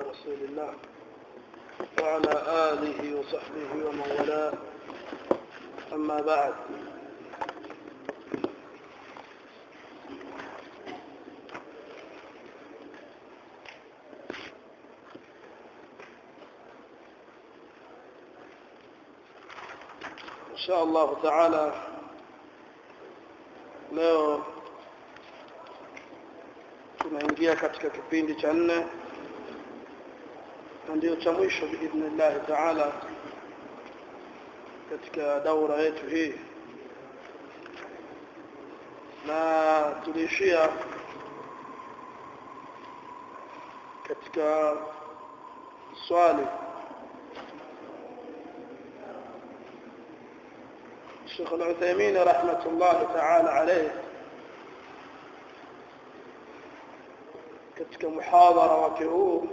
رسول الله وعلى آله وصحبه ومن والاه أما بعد إن شاء الله تعالى leo tunaingia katika kipindi cha nne na ndio cha mwisho biidhnillahi taala katika daura yetu hii na tuliishia katika swali الشيخ العثيمين رحمة الله تعالى عليه katika muhadhara wake huu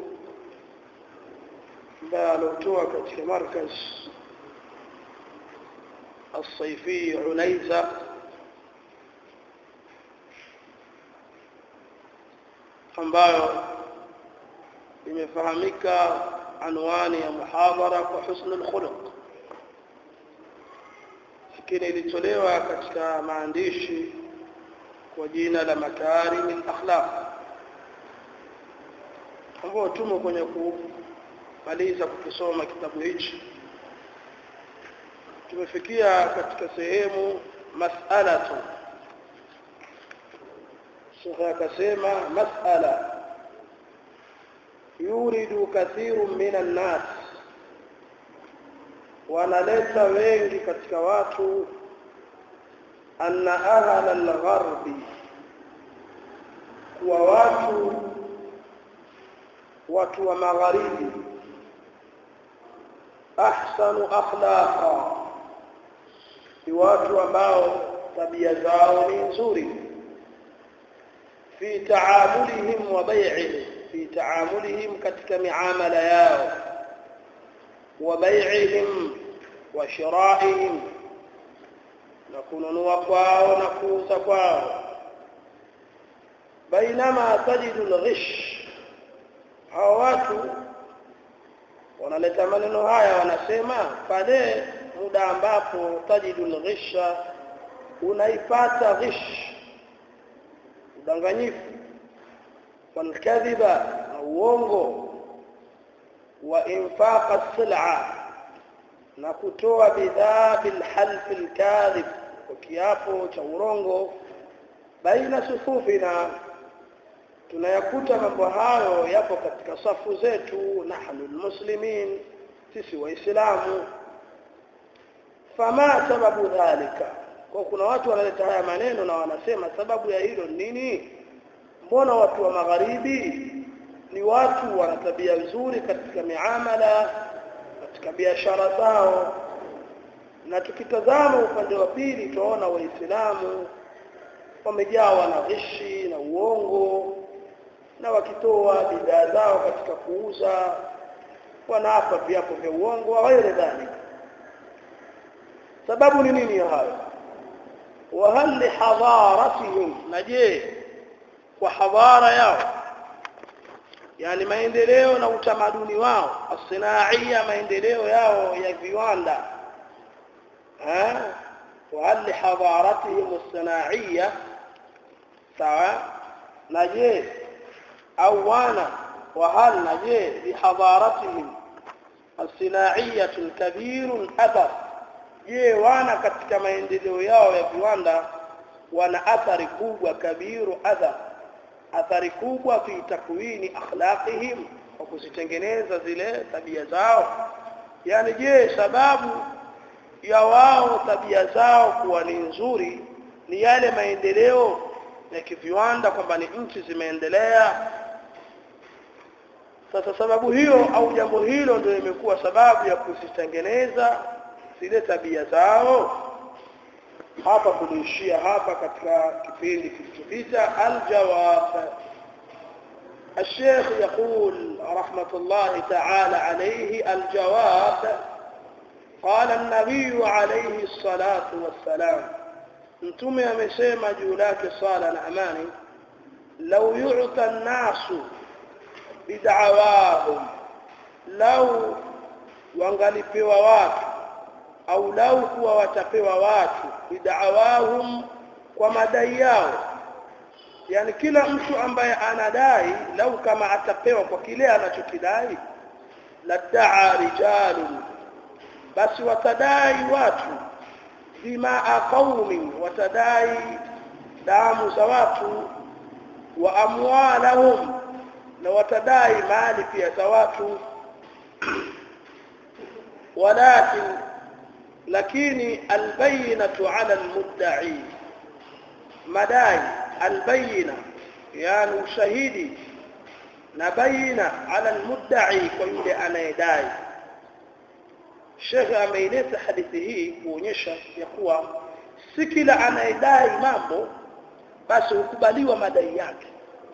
ambaye aliotoa katika markaz الصيفي عنيزة ambayo imefahamika anwani ya muhadhara kwa husnul khuluq lakini ilitolewa katika maandishi kwa jina la makarim al-akhlaq ambao tumo kwenye kumaliza kukisoma kitabu hichi tumefikia katika sehemu mas'alatu shekhe akasema mas'ala yuridu kathiru minan nas wanaleta wengi katika watu anna ahla al-gharbi kuwa watu watu wa magharibi ahsanu akhlaqa ni watu ambao tabia zao ni nzuri fi taamulihim wa bai'ihim fi taamulihim katika miamala yao wa bai'ihim wa shira'ihim na kununua kwao na kuuza kwao bainama tajidu al-ghish hawa watu wanaleta maneno haya wanasema pale muda ambapo tajidul ghisha unaipata ghish udanganyifu walkadhiba na uongo wa infaqa sil'a na kutoa bidhaa bilhalf alkadhib kwa kiapo cha urongo baina sufufina tunayakuta mambo hayo yapo katika safu zetu nahnu almuslimin sisi waislamu fama sababu dhalika kwa kuna watu wanaleta haya maneno na wanasema sababu ya hilo nini mbona watu wa magharibi ni watu wana tabia nzuri katika miamala katika biashara zao na tukitazama upande wa pili tunaona waislamu wamejawa na ghishi na uongo na wakitoa bidhaa zao katika kuuza wanaapa viapo vya uongo wa ghairi dhalika sababu ni nini hayo wa hal li hadaratihim na je kwa hadhara yao yani maendeleo na utamaduni wao asinaia maendeleo yao ya viwanda eh wa hal li hadaratihim as-sanaiyya sawa na je au wana wa hal na je bi hadaratihim as-sinaiyya kabirun athar je wana katika maendeleo yao ya viwanda wana athari kubwa kabiru adha athari kubwa fi takwini akhlaqihim kwa kuzitengeneza zile tabia zao yani je sababu ya wao tabia zao kuwa ni nzuri ni yale maendeleo ya kiviwanda kwamba ni nchi zimeendelea sasa sababu hiyo au jambo hilo ndio imekuwa sababu ya kuzitengeneza zile tabia zao hapa tuliishia hapa katika kipindi kilichopita aljawab الشيخ يقول رحمة الله تعالى عليه الجواب قال النبي عليه الصلاة والسلام mtume amesema juu lake sala na amani lau yu'ta an-nasu bid'awahum lau wangalipewa watu au lau kuwa watapewa watu bid'awahum kwa madai yao yani kila mtu ambaye anadai lau kama atapewa kwa kile anachokidai ladaa rijalun basi watadai watu bimaa qaumin watadai damu za watu wa amwalahum na watadai mali pia za watu walakin lakini albayinatu ala almudda'i madai albayina yani ushahidi na baina ala almudda'i kwa yule anayedai Sheikh ameileta hadithi hii kuonyesha ya kuwa si kila anayedai mambo basi hukubaliwa madai yake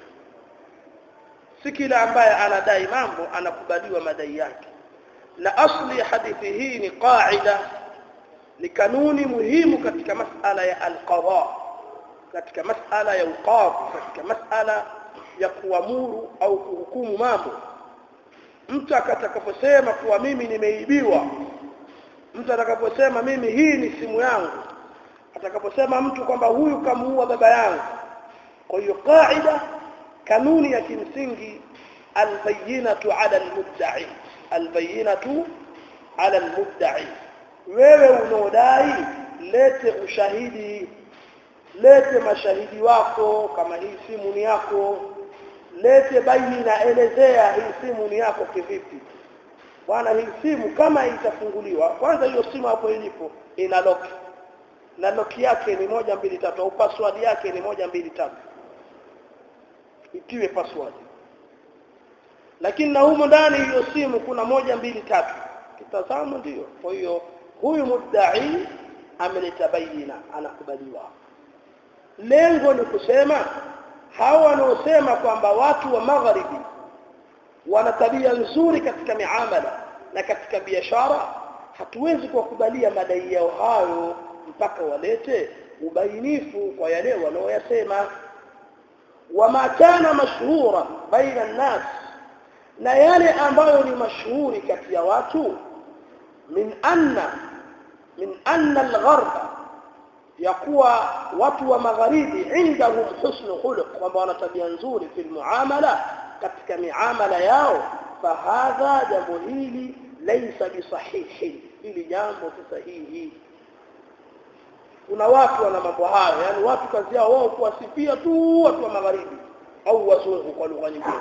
si kila ambaye anadai mambo anakubaliwa madai yake na asli ya hadithi hii ni qaida ni kanuni muhimu katika masala ya alqada katika masala ya uqadhi katika masala ya kuamuru au kuhukumu mambo mtu akatakaposema kuwa mimi nimeibiwa mtu atakaposema mimi hii ni simu yangu atakaposema mtu kwamba huyu kamuua baba yangu kwa hiyo qaida kanuni ya kimsingi albayinatu ala almudda'i albayinatu ala almudda'i wewe unaodai lete ushahidi lete mashahidi wako kama hii simu ni yako lete baina elezea hii simu ni yako kivipi bwana hii simu kama itafunguliwa kwanza hiyo simu hapo ilipo ina lock na lock yake ni moja mbili tatu au password yake ni moja mbili tatu itiwe password lakini na humo ndani hiyo simu kuna moja mbili tatu kitazamo ndio kwa hiyo huyu muddai ameleta baina anakubaliwa lengo ni kusema hawa wanaosema kwamba watu wa magharibi wana tabia nzuri katika miamala na katika biashara hatuwezi kuwakubalia madai yao hayo mpaka walete ubainifu kwa yale wanaoyasema wama kana mashhura baina nnas na yale ambayo ni mashuhuri kati ya watu min anna min anna algharba ya kuwa watu wa magharibi indahum husnu khuluq kwamba wana tabia nzuri fi muamala katika miamala yao fahadha jambo hili laysa bisahihi hili jambo si sahihi kuna watu wana mambo hayo yani watu kazi yao wao kuwasifia tu watu wa magharibi au wazungu kwa lugha nyingine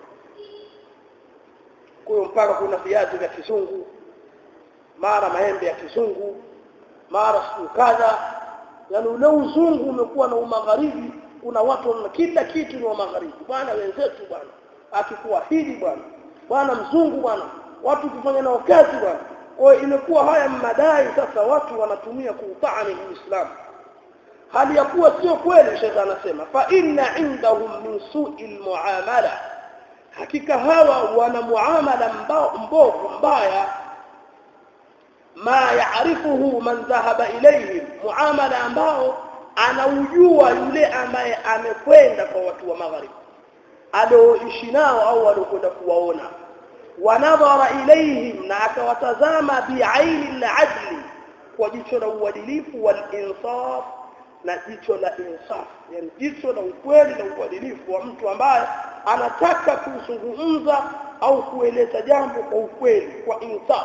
kwa hiyo mpaka kuna viazi vya kizungu mara maembe ya kizungu mara siku kadha yani ule uzungu umekuwa na umagharibi kuna watu wana kila kitu ni wa magharibi bwana wenzetu bwana akikuahidi bwana bwana mzungu bwana watu kufanya nao kazi bwana kwa hiyo imekuwa haya madai sasa watu wanatumia kuutaani uislamu hali ya kuwa sio kweli shekhe anasema fa inna indahum min su'i almuamala hakika hawa wana muamala mbovu mbaya ma yaarifuhu man dhahaba ilayhim muamala ambao anaujua yule ambaye amekwenda kwa watu wa magharibi alioishi nao au aliokwenda kuwaona wanadhara ilayhim na akawatazama biaini al-adli kwa jicho la uadilifu wal insaf na jicho la insaf yani jicho la ukweli na uadilifu wa mtu ambaye anataka kuzungumza au kueleza jambo kwa ukweli kwa insaf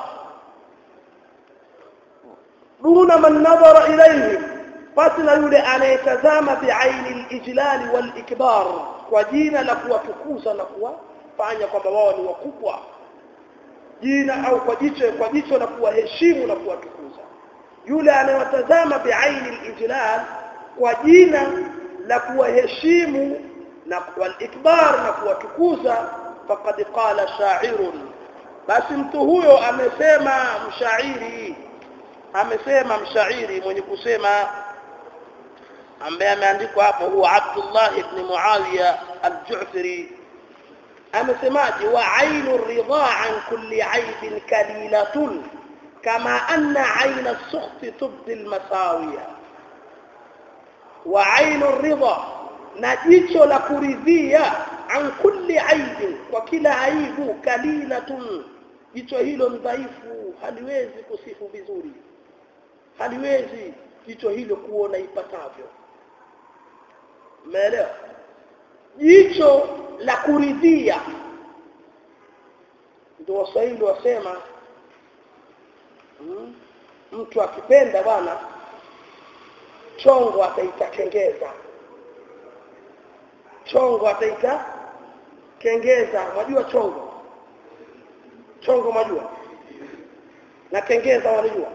duna man nadhara ilayhim basi na yule anayetazama biaini al-ijlal wal ikbar kwa jina la kuwatukuza na kuwafanya kwamba wao ni wakubwa jina au kwa jicho kwa jicho la kuwaheshimu na kuwatukuza yule anayewatazama biaini al-ijlal kwa jina la kuwaheshimu na walikbar na kuwatukuza faqad qala sha'irun basi mtu huyo amesema mshairi amesema mshairi mwenye kusema ambaye ameandikwa hapo huwa Abdullah ibn Muawiya al-Ju'fari amesemaje wa ainu ridha an kulli aibin kalilatun kama anna aina as-sukhti tubdi al-masawiya wa ainu ridha na jicho la kuridhia an kulli aibin kwa kila aibu kalilatun jicho hilo ni dhaifu haliwezi kusifu vizuri haliwezi jicho hilo kuona ipatavyo umeelewa jicho la kuridhia ndio waswahili wasema hmm? mtu akipenda bwana chongo ataita kengeza chongo ataita kengeza mwajua chongo chongo mwajua na kengeza wanajua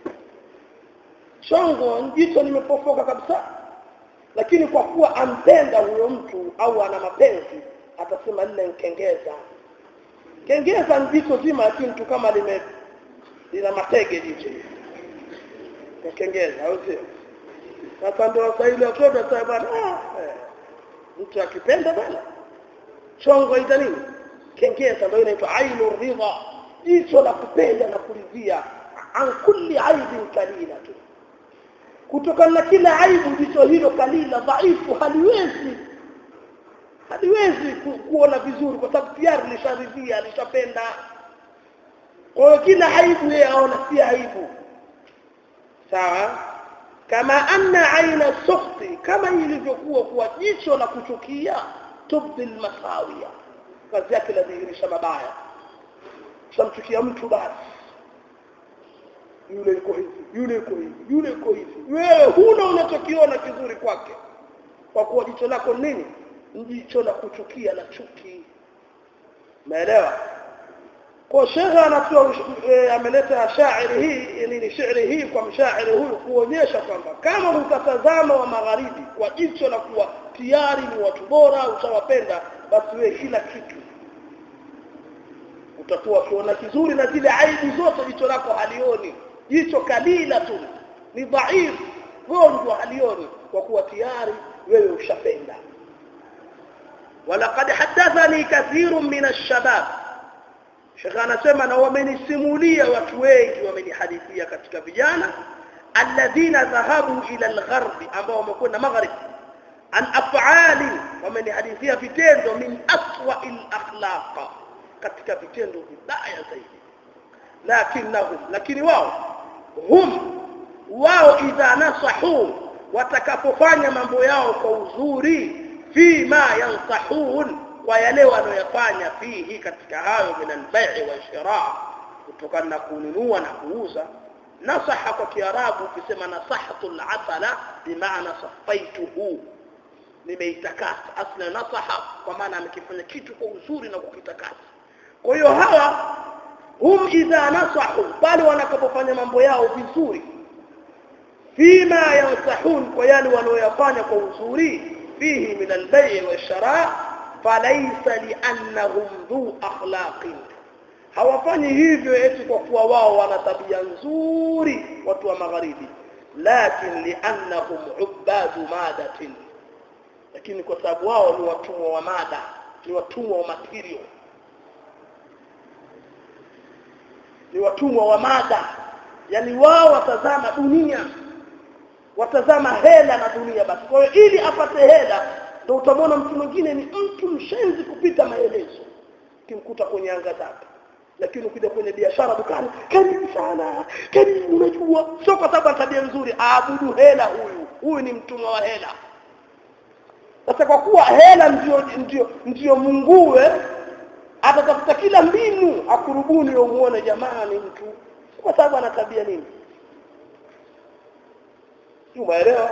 chongo jicho limepofoka kabisa lakini kwa kuwa ampenda huyo mtu au ana mapenzi atasema lile nkengeza kengeza ni jicho zima lakini mtu kama lime lina matege jicho kengeza au sio sasa ndio waswahili watoto sasa bwana eh, mtu akipenda bwana chongo ita nini kengeza ndio inaitwa ainu ridha jicho la kupenda na kuridhia an kulli aibin kalila tu kutokana na kila aibu jicho hilo kalila dhaifu haliwezi haliwezi ku, kuona vizuri kwa sababu tayari lisharidhia lishapenda kwa hiyo kila aibu yeye aona si aibu sawa kama anna aina sukhti kama ilivyokuwa kuwa jicho la kuchukia tubdi almasawiya kazi yake ladhihirisha mabaya shamchukia mtu basi yule yuko hivi yule yuko hivi yule yuko hivi wewe huna unachokiona kizuri kwake kwa kuwa jicho lako nini jicho la kuchukia la chuki umeelewa kwa shekha anatoa e, ameleta shairi hii nini shairi hii kwa mshairi huyu kuonyesha kwamba kama utatazama wa magharibi kwa jicho la kuwa tayari ni watu bora utawapenda basi wewe kila kitu utakuwa ukiona kizuri na zile aibu zote jicho lako halioni jicho kalila tu ni dhaifu gonjwa halioni kwa kuwa tayari wewe ushapenda ولقد حدثني كثير من الشباب Sheikh anasema na wamenisimulia watu wengi wamenihadithia katika vijana alladhina dhahabu ila algharbi ambao wamekwenda maghrib an af'ali wamenihadithia vitendo min aswa alakhlaq katika vitendo vibaya zaidi lakinnahum lakini wao hum wao idha nasahu watakapofanya mambo yao kwa uzuri fima yansahun kwa yale wanayofanya fihi katika hayo min albai wa shira kutokana na kununua na kuuza nasaha kwa kiarabu ukisema nasahatu alasala bimaana safaituhu nimeitakasa asla nasaha kwa maana amekifanya kitu kwa uzuri na kukitakasa kwa hiyo hawa hum idha nasahu pale wanapofanya mambo yao vizuri fima yansahun kwa yale wanayoyafanya kwa uzuri fihi min albai wa shira falaisa liannahum dhu akhlaqin hawafanyi hivyo eti kwa kuwa wao wana tabia nzuri watu wa magharibi lakin liannahum ubadu madatin lakini kwa sababu wao ni watumwa wa mada ni watumwa wa material ni watumwa wa mada yani wao watazama dunia watazama hela na dunia basi kwa hiyo ili apate hela ndio utamwona mtu mwingine ni mtu mshenzi kupita maelezo kimkuta kwenye anga zake lakini ukija kwenye biashara dukani karibu sana karibu unajua sio kwa sababu ana tabia nzuri aabudu hela huyu huyu ni mtumwa wa hela sasa kwa kuwa hela ndio ndio ndio mungue atatafuta kila mbinu akurubuni umuone jamaa ni mtu kwa sababu ana tabia nini umeelewa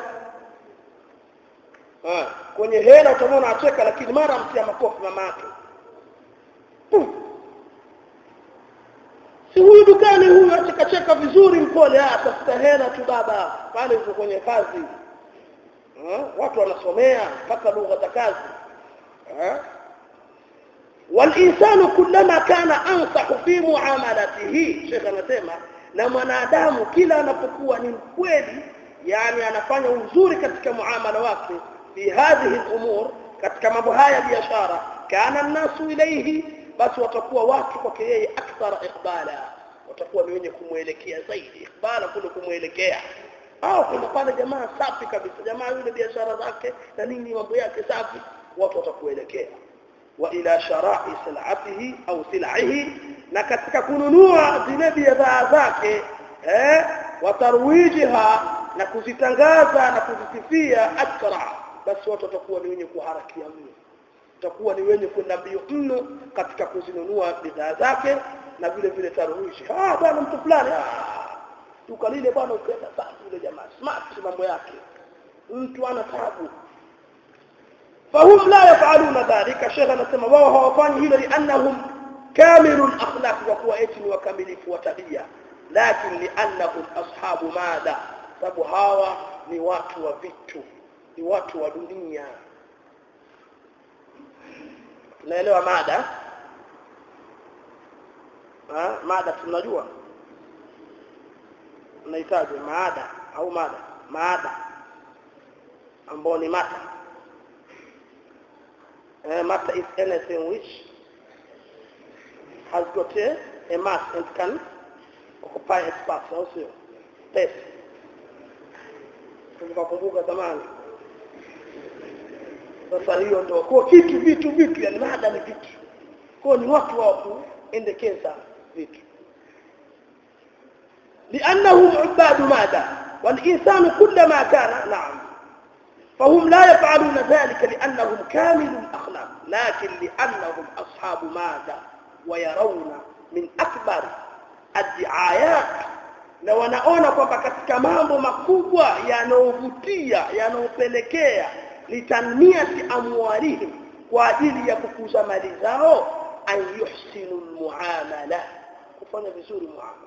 kwenye hela utamwona acheka lakini mara mtia makofi mama yake si huyu dukani huyu achekacheka vizuri mpole atafuta hela tu baba pale uko kwenye kazi ha? watu wanasomea mpaka lugha za kazi walinsanu kullama kana ansahu fi muamalatihi shekh anasema na mwanadamu kila anapokuwa ni mkweli yani anafanya uzuri katika muamala wake fi hadhihi al-umur katika mambo haya biashara kana nasu ilayhi basi watakuwa watu kwake yeye akthara iqbala watakuwa ni wenye kumwelekea zaidi iqbala kule kumwelekea au kuna pale jamaa safi kabisa jamaa yule biashara zake na nini mambo yake safi watu watakuelekea wa ila shara'i sil'atihi au sil'ihi na katika kununua zile bidhaa zake eh watarwijiha na kuzitangaza na kuzisifia akra basi watu watakuwa ni wenye kuharakia mno watakuwa ni wenye kwenda mbio mno katika kuzinunua bidhaa zake na vile vile tarwishi ah bwana mtu fulani ah duka lile bwana ukienda safi yule jamaa smart mambo yake mtu ana taabu fahum la yafaluna dhalika shekha anasema wao hawafanyi hilo liannahum kamilul akhlaq wa kuwa eti ni wakamilifu wa tabia lakin liannahum ashabu mada sababu hawa ni watu wa vitu ni watu wa dunia tunaelewa mada ha? mada tunajua unahitaji maada au mada maada ambao ni mata uh, matter is anything which has got a, a mass and can occupy a space au sio space tukakumbuka zamani sasa hiyo ndio kwa kitu vitu vitu yani mada ni vitu kwa ni watu wa kuendekeza vitu لأنهم عباد ماذا والإنسان كلما كان نعم فهم لا يفعلون ذلك لأنهم كامل الأخلاق لكن لأنهم أصحاب ماذا ويرون من أكبر الدعايات na wanaona kwamba katika mambo makubwa yanayovutia yanayopelekea litanmiati amwalihim kwa ajili ya kukuza mali zao an yuhsinu lmuamala kufanya vizuri muamala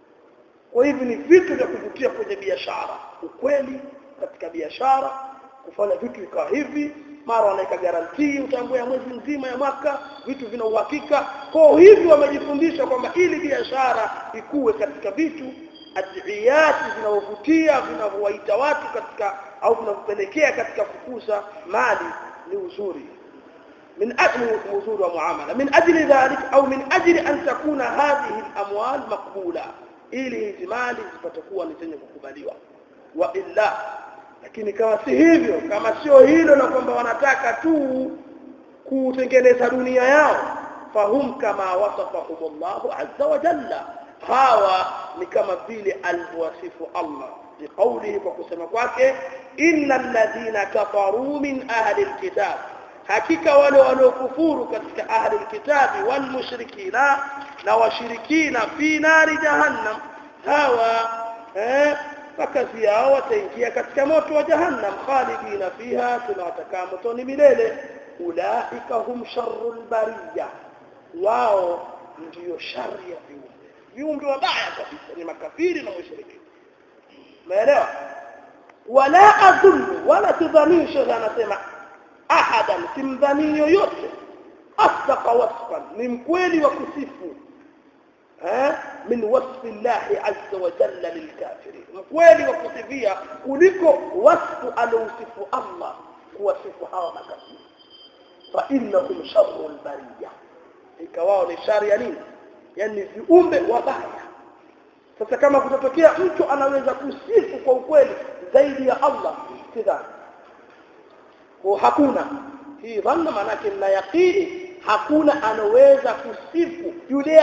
kwa hivyo ni vitu vya kuvutia kwenye biashara ukweli katika biashara kufanya vitu ikawa hivi mara wanaweka garantii utambua ya mwezi mzima ya mwaka vitu vina uhakika kwa hivyo wamejifundisha kwamba ili biashara ikuwe katika vitu adiyati vinavyovutia vinavyowaita watu katika au vinavyopelekea katika kukuza mali ni uzuri من أجل وزور ومعاملة من أجل ذلك أو من أجل أن تكون هذه الأموال مقبولة ili hizi mali zipatakuwa ni zenye kukubaliwa wa illa lakini kama si hivyo kama sio hilo na kwamba wanataka tu kutengeneza dunia yao fahum kama wasafahumullahu azza wa jalla hawa ni kama vile alivyowasifu Allah biqaulihi kwa kusema kwake innal ladhina kafaru min ahli alkitab hakika wale waliokufuru katika ahli alkitabi wal mushrikina na washirikina fi nari jahannam hawa eh kazi yao wataingia katika moto wa jahannam khalidina fiha tunawatakaa motoni milele ulaika hum sharrul bariya wao ndiyo shari ya viumbe viumbe wabaya kabisa ni makafiri na mushrikina umeelewa wala adhunnu wala tudhani shekhe anasema ahadan simdhani yoyote asdaqa wasfan ni mkweli wa kusifu eh min wasfi llahi azza wa jalla lilkafirin mkweli wa kusifia kuliko wasfu alousifu Allah kuwasifu hawa makafiri fa innahum sharru albariya ikawao ni shari ya nini yani viumbe wabaya sasa kama kutatokea mtu anaweza kusifu kwa ukweli zaidi ya Allah sidhani kwa hakuna hii dhanna maanake na yaqini hakuna anaweza kusifu yule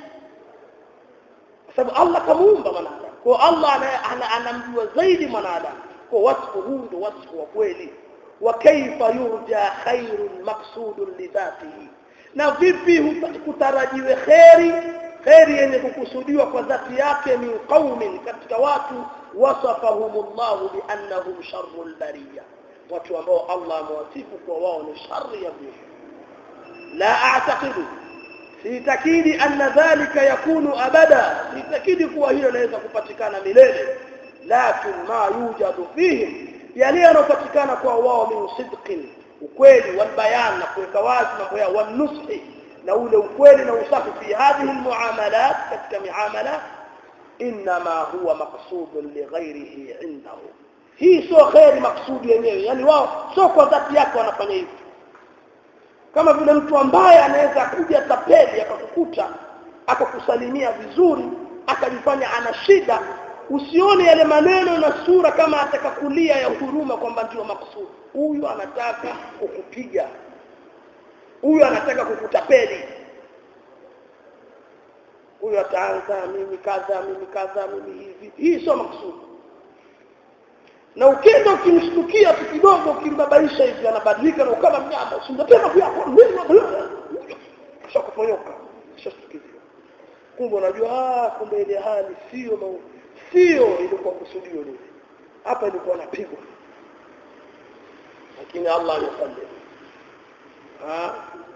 kwa sababu Allah kamuumba mwanadamu kwa Allah anamjua zaidi mwanadamu kwa wasfu huu ndio wasfu wa kweli wa kaifa yurja khairun maqsudun lidhatihi na vipi kutarajiwe kheri kheri yenye kukusudiwa kwa dhati yake min qaumin katika watu wasafahumullahu biannahum sharrul bariyah watu ambao Allah amewasifu kwa wao ni shari ya viumbe la a'taqidu sitakidi anna dhalika yakunu abada sitakidi kuwa hilo linaweza kupatikana milele lakin ma yujadu fihim yale yanopatikana kwa wao min sidqin ukweli wal bayan na kuweka wazi mambo yao wan nushi na ule ukweli na usafi fi hadhihi almuamalat katika miamala inma huwa maqsudun lighairihi indahu hii sio kheri maksudi yenyewe yani wao sio kwa dhati yake wanafanya hivi kama vile mtu ambaye anaweza kuja tapeli akakukuta akakusalimia vizuri akajifanya ana shida usione yale maneno na sura kama atakakulia ya huruma kwamba ndio maksudi huyu anataka kukupiga huyu anataka kukutapeli huyu ataanza mimi kadha mimi kadha mimi hivi hii sio makusudi na ukenda ukimshtukia tu kidogo ukimbabaisha hivi anabadilika na ukama mnyama usimtapenda pia kisha kuponyoka kisha shtukizia kumbe unajua ah kumbe ile hali sio sio ilikuwa kusudio lile hapa ilikuwa napigwa lakini Allah amesalia ah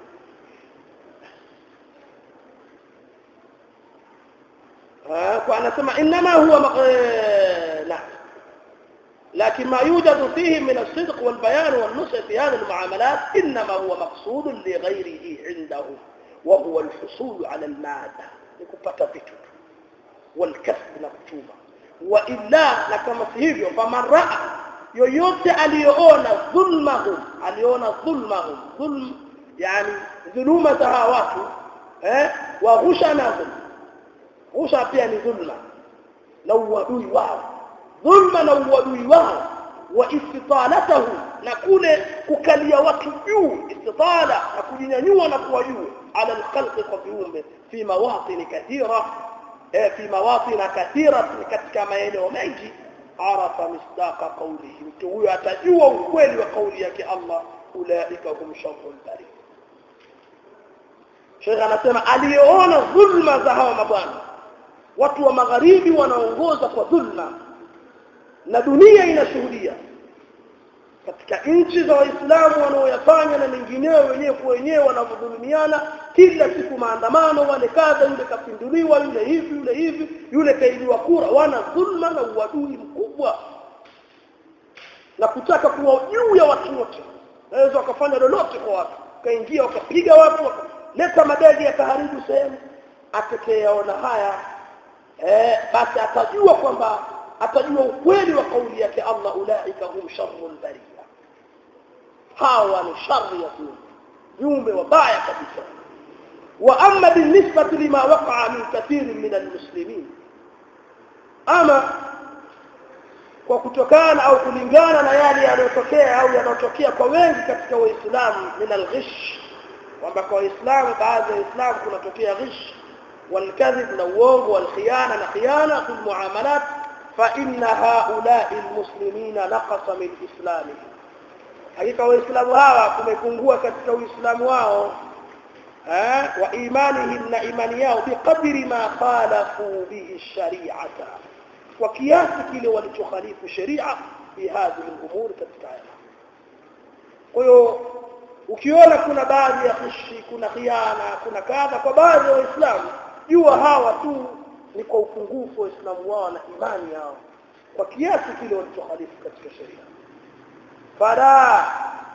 anasema inma huwa la لكن ما يوجد فيه من الصدق والبيان والنصح في هذه المعاملات إنما هو مقصود لغيره عنده وهو الحصول على المادة لكبتا vitu والكسب na kuchuma وإلا na kama si hivyo faman raa yoyote aliyoona dhulmahum aliona dhulmahum dhulm yani dhuluma za hawa watu eh wa ghushanahum ghusha pia ni dhulma na uadui wao dhulma na uadui wao wa istitalatahu na kule kukalia watu juu istitala na kujinyanyua na kuwa juu ala alkhalqi kwa viumbe fi mawatin kathira eh, fi mawatin kathira katika maeneo mengi arafa misdaqa qawlihi mtu huyo atajua ukweli wa kauli yake Allah ulaika hum sharrul bari Sheikh anasema aliyeona dhulma za hawa mabwana watu wa magharibi wanaongoza kwa dhulma na dunia inashuhudia katika nchi za waislamu wanaoyafanya na mengineo wenyewe kwa wenyewe wanavyodhulumiana kila siku maandamano wale kadha yule kapinduliwa yule hivi yule hivi yule kailiwa kura wana dhulma na uadui mkubwa na kutaka kuwa juu ya watu wote naweza wakafanya lolote kwa watu kaingia wakapiga watu wakaleta madadi yakaharibu sehemu atakayeona haya eh, basi atajua kwamba atajua ukweli wa kauli yake Allah ulaika hum sharrul bariya hawa ni shari ya viumbe viumbe wabaya kabisa wa amma binisbati lima waqa'a min kathirin min almuslimin ama kwa kutokana au kulingana na yale yanayotokea au yanayotokea kwa wengi katika waislamu min alghish kwamba kwa waislamu baadhi ya waislamu kunatokea ghish والكذب نووغ والخيانة نخيانة في المعاملات فإن هؤلاء المسلمين نقص من إسلامهم حقيقة وإسلام هوا كما يكونوا كتك وإسلام واو وإيمانهم نإيمانياه بقدر ما خالفوا به الشريعة وكياس كile walichokhalifu sharia fi hadhihi al-umur katika haya kwa hiyo ukiona kuna baadhi ya khishi kuna khiana kuna kadha kwa baadhi ya waislamu jua hawa tu ni kwa upungufu wa Uislamu wao na imani yao kwa kiasi kile walichokhalifu katika sheria fala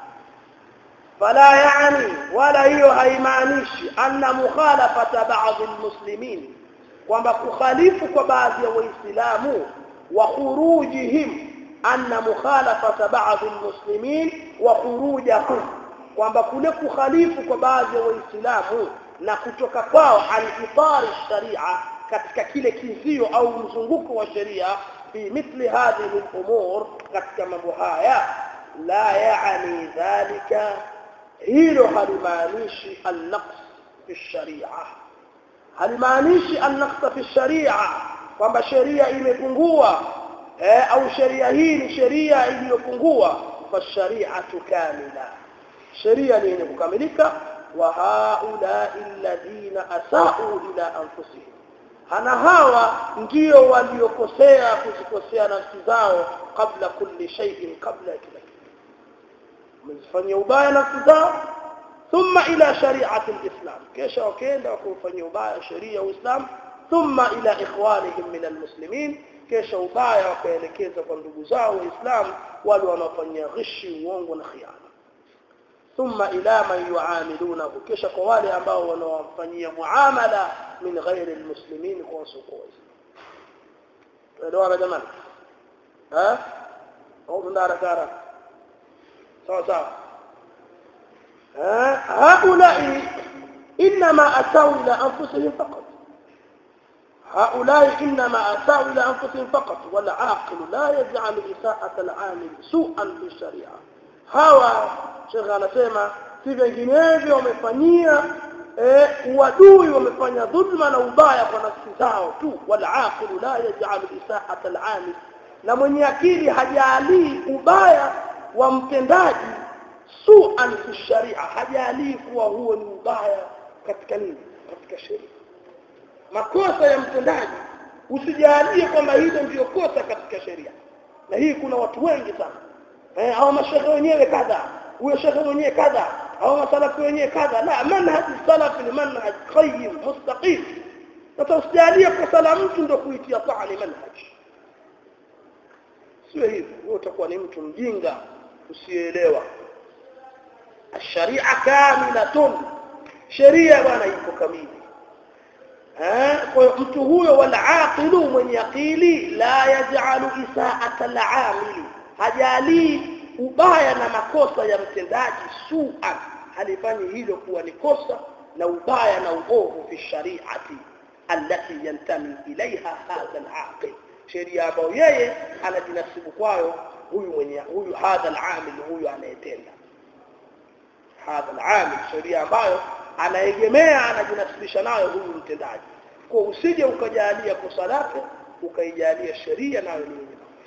fala yani wala hiyo haimaanishi anna mukhalafata baadhi almuslimin kwamba kukhalifu kwa baadhi ya waislamu wa khurujihim anna mukhalafata baadhi almuslimin wa khurujahum kwamba kule kukhalifu kwa baadhi ya waislamu na kutoka kwao al-itar sharia katika kile kizio au mzunguko wa sheria fi mithli hadhihi al-umur katika mambo haya la yaani dhalika hilo halimaanishi an-naqs fi sharia halimaanishi an-naqs fi sharia kwamba sheria imepungua eh, au sheria hii ni sheria iliyopungua fa shari'atu kamila sheria ni yenye kukamilika wa haula alladhina asau ila anfusihim hana hawa ndio waliokosea kuzikosea nafsi zao kabla kulli shay'in kabla kila kitu mzifanyia ubaya nafsi zao thumma ila shari'ati alislam kisha wakaenda wakufanyia ubaya sheria ya uislamu thumma ila ikhwanihim min almuslimin kisha ubaya wakaelekeza kwa ndugu zao waislamu wale wanaofanyia ghishi uongo na khiana ثم إلى من يعاملونه كيش قوالي أباو ونوفنية معاملة من غير المسلمين كونسوكوز لو أنا جمال ها أو دار كارا سوا سوا ها هؤلاء إنما أتوا إلى أنفسهم فقط هؤلاء إنما أتوا إلى أنفسهم فقط والعاقل لا يجعل إساءة العامل سوءا في الشريعة hawa shekhe anasema si vinginevyo wamefanyia eh, uadui wamefanya dhulma na ubaya kwa nafsi zao tu walaqilu la yaj'alu isahata al'amil na mwenye akili hajalii ubaya wa mtendaji su'an fi sharia hajalii kuwa huo ni ubaya katika nini katika sheria makosa ya mtendaji usijalie kwamba hilo ndio kosa katika sheria na hii kuna watu wengi sana eh, au mashehe wenyewe kadha huyo shehe mwenyewe kadha au masalafi wenyewe kadha la manhaj salaf ni manhaj qayyim mustaqim sasa usijalie kosa la mtu ndio kuitia taani manhaj sio hivyo wewe utakuwa ni mtu mjinga usielewa الشريعه كامله sheria bwana iko kamili eh kwa mtu huyo wala aqilu mwenye akili la yaj'alu isaa'ata al-amili hajali ubaya na makosa ya mtendaji su'an halifanyi hilo kuwa ni kosa na ubaya na uovu fi shari'ati allati yantami ilaiha hadha al-aqil sheria ambayo yeye anajinasibu kwayo huyu mwenye huyu hadha al-amil huyu anayetenda hadha al-amil sheria ambayo anaegemea anajinasibisha nayo huyu mtendaji kwa usije ukajalia kosa lake ukaijalia sheria nayo ni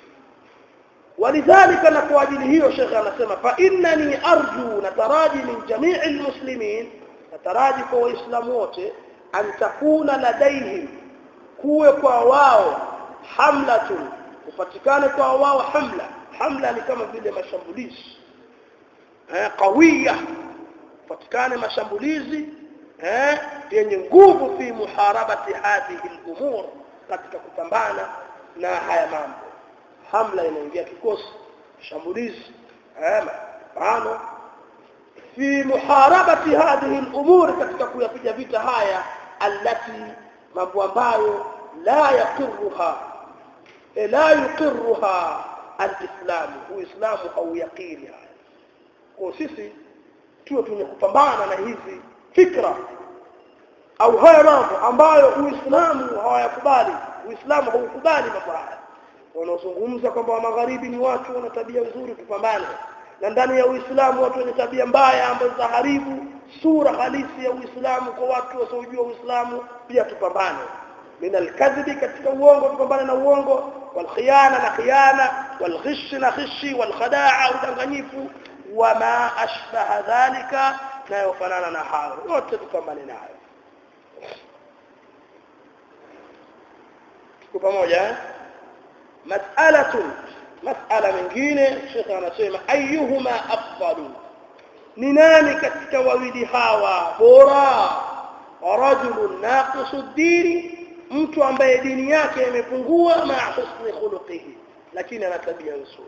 ولذلك na kwa ajili hiyo shekhe anasema fa innani arju nataraji min jamii almuslimin nataraji kwa waislamu wote an takuna ladaihim kuwe kwa wao hamlatun kupatikane kwa wao hamla hamla ni kama vile mashambulizi eh qawiya kupatikane mashambulizi eh yenye nguvu fi muharabati hadhihi al-umur katika kupambana na haya mambo hamla inaingia kikosi shambulizi eh mapambano fi muharabati hadhihi al-umur katika kuyapiga vita haya allati mambo ambayo la yaqiruha la yuqirruha al-islam uislamu au yaqiri haya kwa sisi tuwe tunye kupambana na hizi fikra au haya mambo ambayo uislamu hawayakubali uislamu haukubali mambo haya wanaozungumza kwamba magharibi ni watu wana tabia nzuri tupambane na ndani ya uislamu watu wenye tabia mbaya ambazo zaharibu sura halisi ya uislamu kwa watu wasiojua uislamu pia tupambane min alkadhibi katika uongo tupambane na uongo walkhiyana na khiyana walghish na khishi walkhadaa udanganyifu wama ashbaha dhalika nayofanana na hayo yote tupambane nayo tuko pamoja eh? mas'alatun mas'ala mingine shekhe anasema ayuhuma afdalu ni nani katika wawili hawa bora rajulun naqisu dini mtu ambaye dini yake imepungua ma husni khuluqihi lakini ana tabia nzuri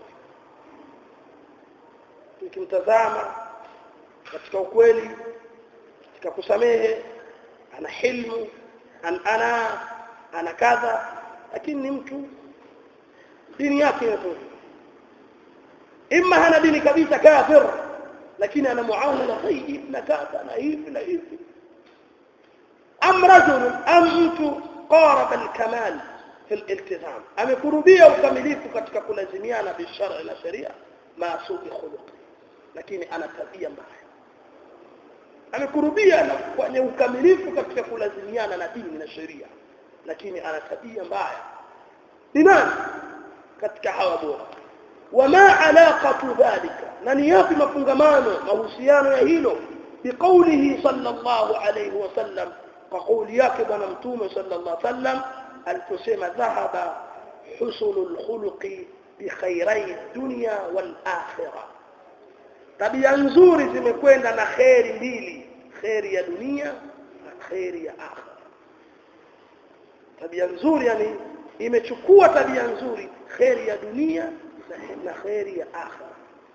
tukimtazama katika ukweli katika kusamehe ana hilmu an ana ana kadha lakini ni mtu dini yake imepungua imma hana dini kabisa kafir lakini ana muamala tayyib na kadha na hivi na hivi am rajul am mtu qarab al-kamal fi al-iltizam amekurubia ukamilifu katika kulazimiana bishara na sharia ma su'i khuluq lakini ana tabia mbaya amekurubia na kwenye ukamilifu katika kulazimiana na dini na sheria lakini ana tabia mbaya ni nani katika hawa bora wama alaqatu dhalika na ni yapi mafungamano mahusiano ya hilo biqaulihi sallallahu alayhi wasallam kwa kauli yake bwana mtume sallallahu alayhi wasallam aliposema dhahaba husnul khuluqi bi khairai dunya wal akhirah tabia nzuri zimekwenda na kheri mbili kheri ya dunia na kheri ya akhira tabia nzuri yani imechukua tabia nzuri kheri ya dunia na kheri ya akhira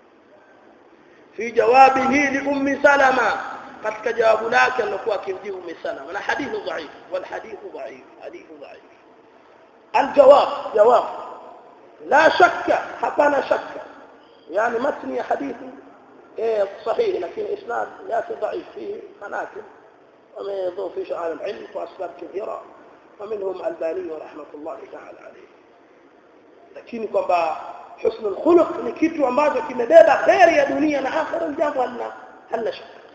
fi jawabihi li ummi salama katika jawabu lake alilokuwa akimjibu ummi salama na hadithu dhaif wal hadithu dhaif hadithu dhaif الجواب جواب لا شك حقنا شك يعني متن حديث إيه صحيح لكن إسناد لكن ضعيف فيه مناكب ومن يضوف في شعار العلم وأسباب كثيرة ومنهم الباني رحمة الله تعالى عليه lakini kwamba husnul khuluq ni kitu ambacho kimebeba khairi ya dunia na akhira jambo halina halina shaka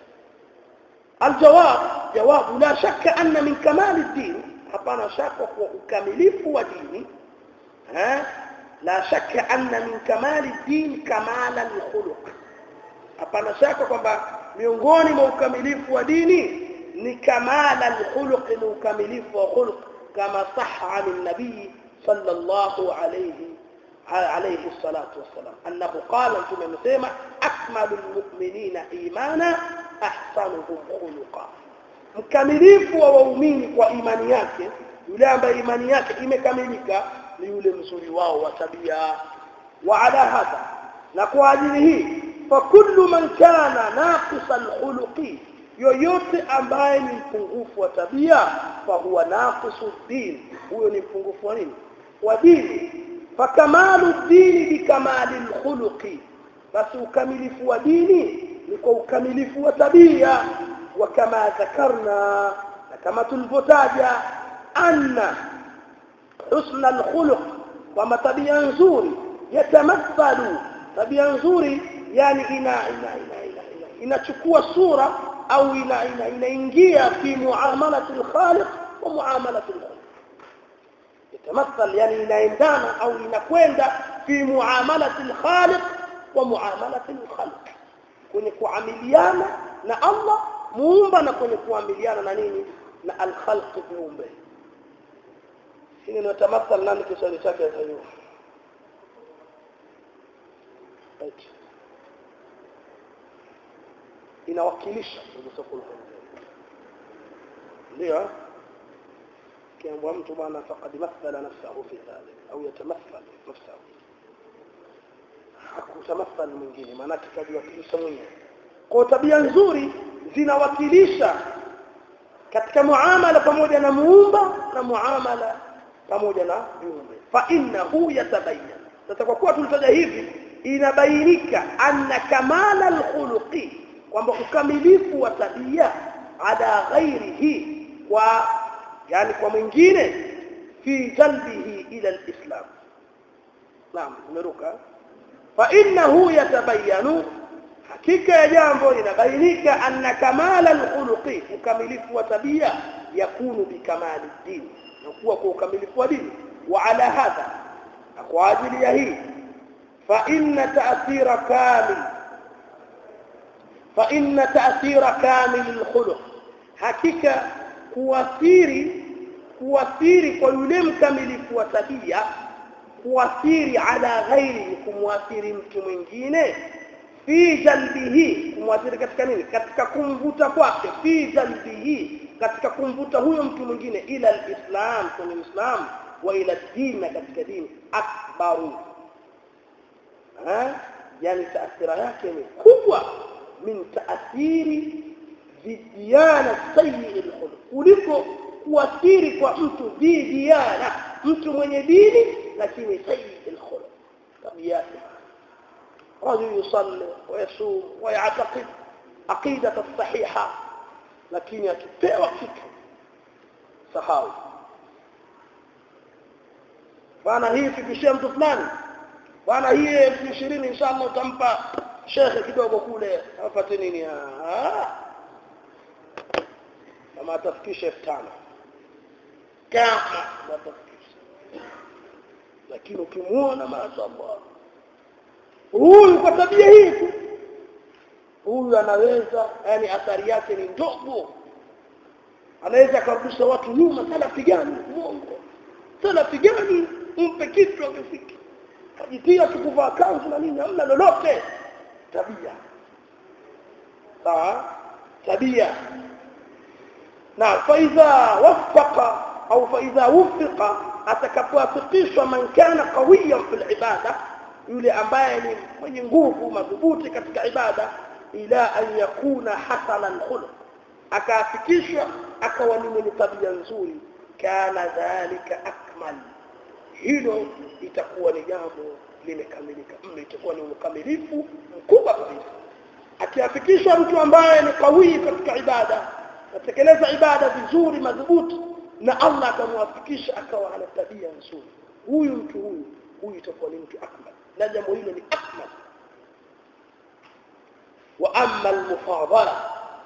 الجواب جواب لا شك أن من كمال الدين hapana shaka kwa ukamilifu wa dini ha la shaka anna min kamali din kamala alkhuluq hapana shaka kwamba miongoni mwa ukamilifu wa dini ni kamala alkhuluq ni ukamilifu wa khuluq kama sahha an nabii sallallahu alayhi عليه الصلاة والسلام أنه قال ثم مسيما أكمل المؤمنين إيمانا أحسنهم خلقا mkamilifu wa waumini kwa imani yake yule ambaye imani yake imekamilika ni yule mzuri wao wa tabia wa ala hadha na kwa ajili hii fa kullu man kana naqisa alkhuluqi yoyote ambaye ni mpungufu wa tabia fa huwa naqisu din huyo ni mpungufu wa nini wa dini fa kamalu dini bikamali alkhuluqi basi ukamilifu wa dini ni kwa ukamilifu wa tabia وكما ذكرنا كما تلفتاجا أن حسن الخلق وما طبيعا نزوري يتمثل طبيعا نزوري يعني إنا إنا إنا إنا إنا inachukua sura au ina ina inaingia fi muamalat alkhaliq wa muamalat alkhaliq yatamathal yani inaendana au inakwenda fi muamalat alkhaliq wa muamalat alkhaliq kwenye kuamiliana na Allah muumba na kwenye kuamiliana na nini na alkhalq viumbe hili ni tamathal nani kiswahili chake hiyo inawakilisha ndio kiambwa mtu bwana faqad mathala nafsahu fi dhalik au yatamathal nafsahu hakutamathal mwingine maana kajiwakilisha mwenyewe kwa tabia nzuri zinawakilisha katika muamala pamoja na muumba na muamala pamoja na viumbe fa innahu yatabayyan sasa kwa kuwa tulitaja hivi inabainika anna kamala alkhuluqi kwamba ukamilifu wa tabia ala ghairihi kwa yani kwa mwingine fi jalbihi ila alislam naam umeruka fa innahu yatabayyanu hakika ya jambo linabainika anna kamala alkhuluqi ukamilifu wa tabia yakunu bikamali dini na kuwa kwa ukamilifu wa dini wa ala hadha na kwa ajili ya hii fa inna ta'thira kamil fa inna ta'thira kamil alkhuluq hakika kuathiri kuathiri kwa yule mkamilifu wa tabia kuathiri ala ghairi kumwathiri mtu mwingine fi jalbihi kumwathiri katika nini katika kumvuta kwake fi jalbihi katika kumvuta huyo mtu mwingine ila alislam kwenye uislam wa ila dini katika dini akbaru ha yani taathira yake ni kubwa min taathiri vidiyana sayyi alkhuluq kuliko kuathiri kwa mtu vidiyana mtu mwenye dini lakini sayyi alkhuluq tabia رجل يصلي ويصوم ويعتقد عقيدة الصحيحة لكن يكفيوا فكر سهاوي bwana hii fikishia mtu fulani bwana hii elfu ishirini inshallah utampa shekhe kidogo kule apate nini kama atafikisha elfu tano kama atafikisha lakini ukimuona mashallah huyu kwa tabia hii tu huyu anaweza yani athari yake ni ndogo anaweza akarudisha watu nyuma salafi gani uongo salafi gani mpe kitu akifiki kajitia sikuvaa kanzu na nini hamna lolote tabia sawa tabia na faidha wafaqa au faidha wufiqa atakapoafikishwa man kana qawiyan fil ibada yule ambaye ni mwenye nguvu madhubuti katika ibada ila an yakuna hasana alkhuluq akaafikishwa akawa ni mwenye tabia nzuri kana dhalika akmal hilo itakuwa ni jambo limekamilika mno itakuwa ni ukamilifu mkubwa kabisa akiafikishwa mtu ambaye ni kawii katika ibada atekeleza ibada vizuri madhubuti na Allah akamwafikisha akawa ana tabia nzuri huyu mtu huyu huyu itakuwa ni mtu akmal na jambo hilo ni akmal wa amma almufadala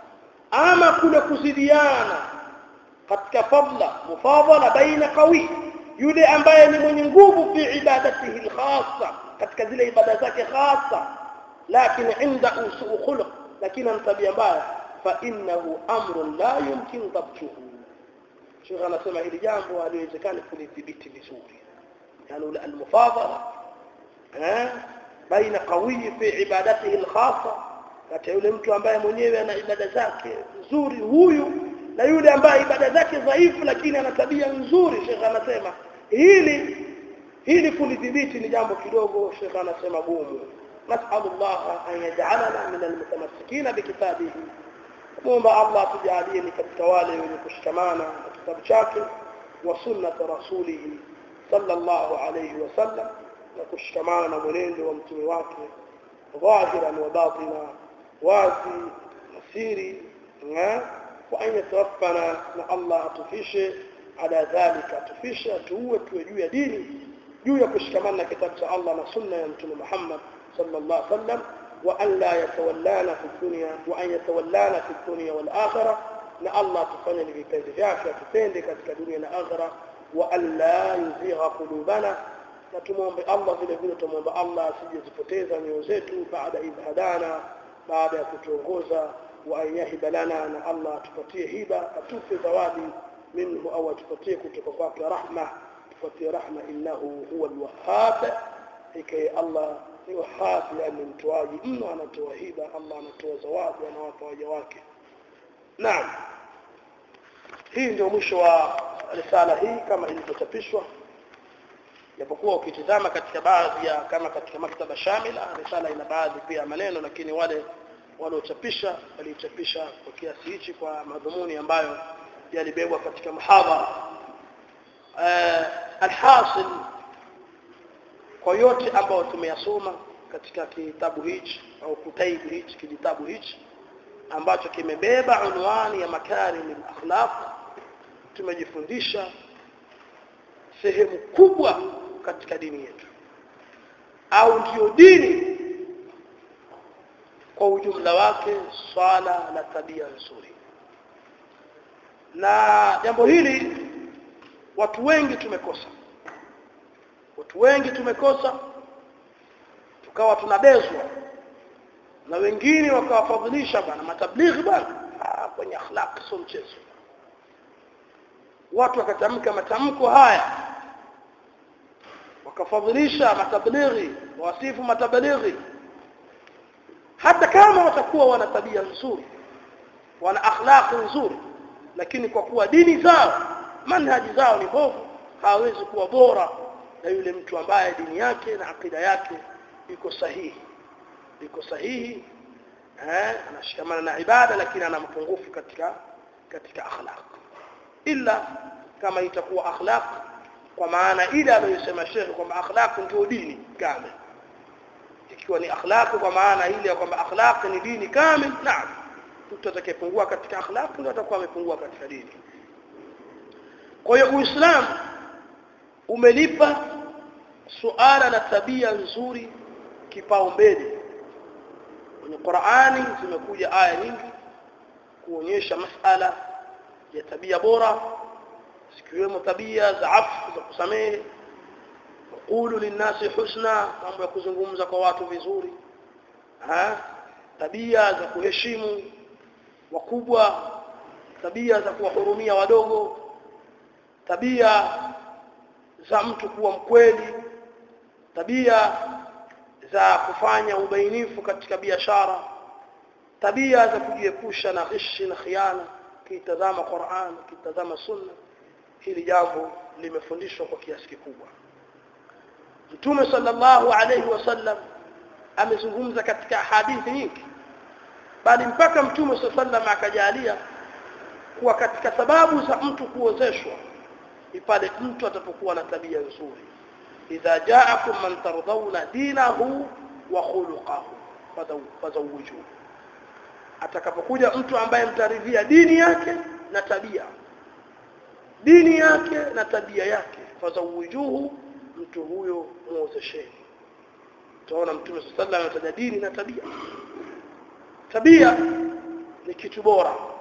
ama kule kuzidiana katika fadla mufadala baina qawi yule ambaye ni mwenye nguvu fi ibadatihi alkhassa katika zile ibada zake khassa lakini inda usuu khuluq lakini ana tabia mbaya fa innahu amrun la yumkin dabtuhu Sheikh anasema hili jambo haliwezekani kulidhibiti vizuri yani almufadala eh baina qawi fi ibadatihi alkhassa kati yule mtu ambaye mwenyewe ana ibada zake nzuri huyu na yule ambaye ibada zake dhaifu lakini ana tabia nzuri Sheikh anasema hili hili kulidhibiti ni jambo kidogo Sheikh anasema gumu نسأل الله أن يجعلنا من المتمسكين بكتابه muomba Allah atujalie ni katika wale wenye kushikamana na kitabu chake wa sunnat rasulihi sallallahu alayhi wasallam na kushikamana na mwenendo wa mtume wake dhahiran wa batina wazi na siri wa an yatawaffana na Allah atufishe ala dhalika atufishe atuue tuwe juu ya dini juu ya kushikamana na kitabu cha Allah na sunna ya mtume Muhammad sallallahu alaihi wasallam وأن لا يتولانا في الدنيا وأن يتولانا في الدنيا والآخرة na Allah tufanye ni vipenzi vyake atupende katika dunia na akhira wa alla yuzigha qulubana na tumwombe Allah vile vile tumwombe Allah asijezipoteza nyoyo zetu baada idh hadana baada ya kutuongoza wa an yahiba lana na Allah atupatie hiba atupe zawadi minhu au atupatie kutoka kwake rahma tupatie rahma innahu huwa alwahhab ikai Allah ni wahhab yani mtoaji mno anatoa hiba Allah anatoa zawadi anawapa waja wake naam hii ndio mwisho wa risala hii kama ilivyochapishwa japokuwa ukitizama katika baadhi ya kama katika maktaba shamila risala ina baadhi pia maneno lakini wale waliochapisha walichapisha kwa kiasi hichi kwa madhumuni ambayo yalibebwa katika muhadhara uh, alhasil kwa yote ambayo tumeyasoma katika kitabu hichi au kutaibu hichi kijitabu hichi ambacho kimebeba unwani ya makarim al-akhlaq tumejifundisha sehemu kubwa katika dini yetu au ndio dini kwa ujumla wake swala na tabia nzuri na jambo hili watu wengi tumekosa watu wengi tumekosa tukawa tunabezwa na wengine wakawafadhilisha bana matablighi bana kwenye akhlaq sio mchezo watu wakatamka matamko haya wakafadhilisha matablighi wasifu matablighi hata kama watakuwa wana tabia nzuri wana akhlaq nzuri lakini kwa kuwa dini zao manhaji zao ni mbovu hawezi kuwa bora na yule mtu ambaye dini yake na akida yake iko sahihi iko sahihi eh anashikamana na ibada lakini ana mapungufu katika katika akhlaq illa kama itakuwa akhlaq kwa maana ile aliyosema Sheikh kwamba akhlaq ndio dini kamili ikiwa ni akhlaq kwa maana ile ya kwamba akhlaq ni dini kamili naam mtu atakayepungua katika akhlaq ndio atakuwa amepungua katika dini kwa hiyo uislamu umelipa suala la tabia nzuri kipaumbele kwenye Qur'ani zimekuja aya nyingi kuonyesha masala ya tabia bora zikiwemo tabia za afu za kusamehe qulu linnasi husna mambo ya kuzungumza kwa watu vizuri ha tabia za kuheshimu wakubwa tabia za kuwahurumia wadogo tabia za mtu kuwa mkweli tabia za kufanya ubainifu katika biashara tabia za kujiepusha na ghishi na khiana kitazama Qur'an kitazama sunna hili jambo limefundishwa kwa kiasi kikubwa Mtume sallallahu alayhi wasallam amezungumza katika hadithi nyingi bali mpaka Mtume sallallahu akajalia kuwa katika sababu za mtu kuozeshwa ni pale mtu atapokuwa na tabia nzuri idha ja'akum man tardawna dinahu wa khuluquhu fazawwijuhu atakapokuja mtu ambaye mtaridhia dini yake na tabia dini yake na tabia yake fazawwijuhu mtu huyo muozesheni tunaona mtume sallallahu alaihi wasallam anataja dini na tabia tabia ni kitu bora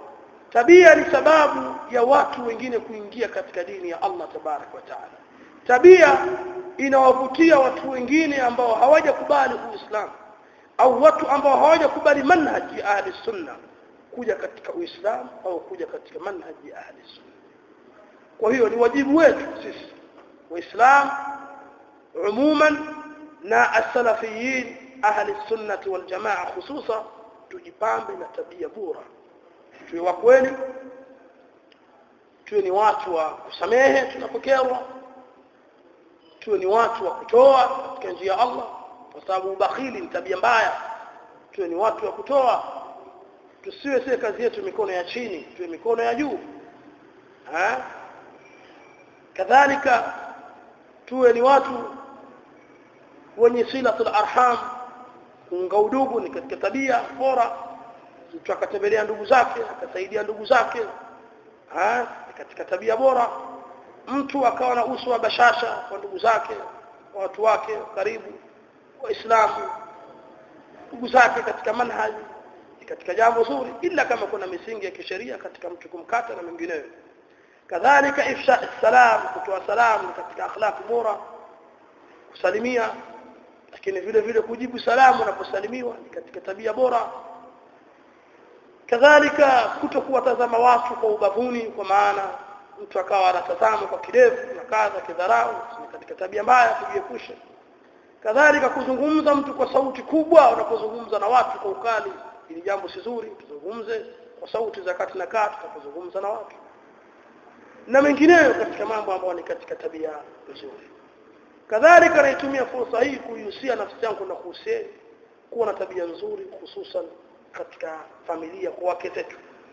tabia ni sababu ya watu wengine kuingia katika dini ya Allah tabarak wa taala tabia inawavutia watu wengine ambao hawajakubali uislamu au watu ambao hawajakubali manhaji ya ahli sunna kuja katika uislamu au kuja katika manhaji ya ahli sunna kwa hiyo ni wajibu wetu sisi waislamu umuman na as-salafiyin ahli sunnati wal jamaa hususa tujipambe na tabia bora tuwe wa kweli tuwe ni watu wa kusamehe tunapokerwa tuwe ni watu wa kutoa katika njia ya Allah kwa sababu ubakhili ni tabia mbaya tuwe ni watu wa kutoa tusiwe sisi kazi yetu mikono ya chini tuwe mikono ya juu ha kadhalika tuwe ni watu wenye silatul arham kuunga udugu ni katika tabia bora mtu akatembelea ndugu zake akasaidia ndugu zake ha katika tabia bora mtu akawa na uso wa bashasha kwa ndugu zake kwa watu wake karibu waislamu ndugu zake katika manhaji katika jambo zuri ila kama kuna misingi ya kisheria katika mtu kumkata na mengineyo kadhalika ifsha salam kutoa salamu katika akhlaq bora kusalimia lakini vile vile kujibu salamu unaposalimiwa ni katika tabia bora kadhalika kutokuwatazama watu kwa ubavuni kwa maana mtu akawa anatazama kwa kidevu na kadha kidharau ni katika tabia mbaya kujiepusha kadhalika kuzungumza mtu kwa sauti kubwa unapozungumza na watu kwa ukali ili jambo si zuri tuzungumze kwa sauti za kati na kati tunapozungumza na watu na mengineyo katika mambo ambayo ni katika tabia nzuri kadhalika naitumia fursa hii kuihusia nafsi yangu na kuhusieni kuwa na tabia nzuri hususan katika familia kwa wake zetu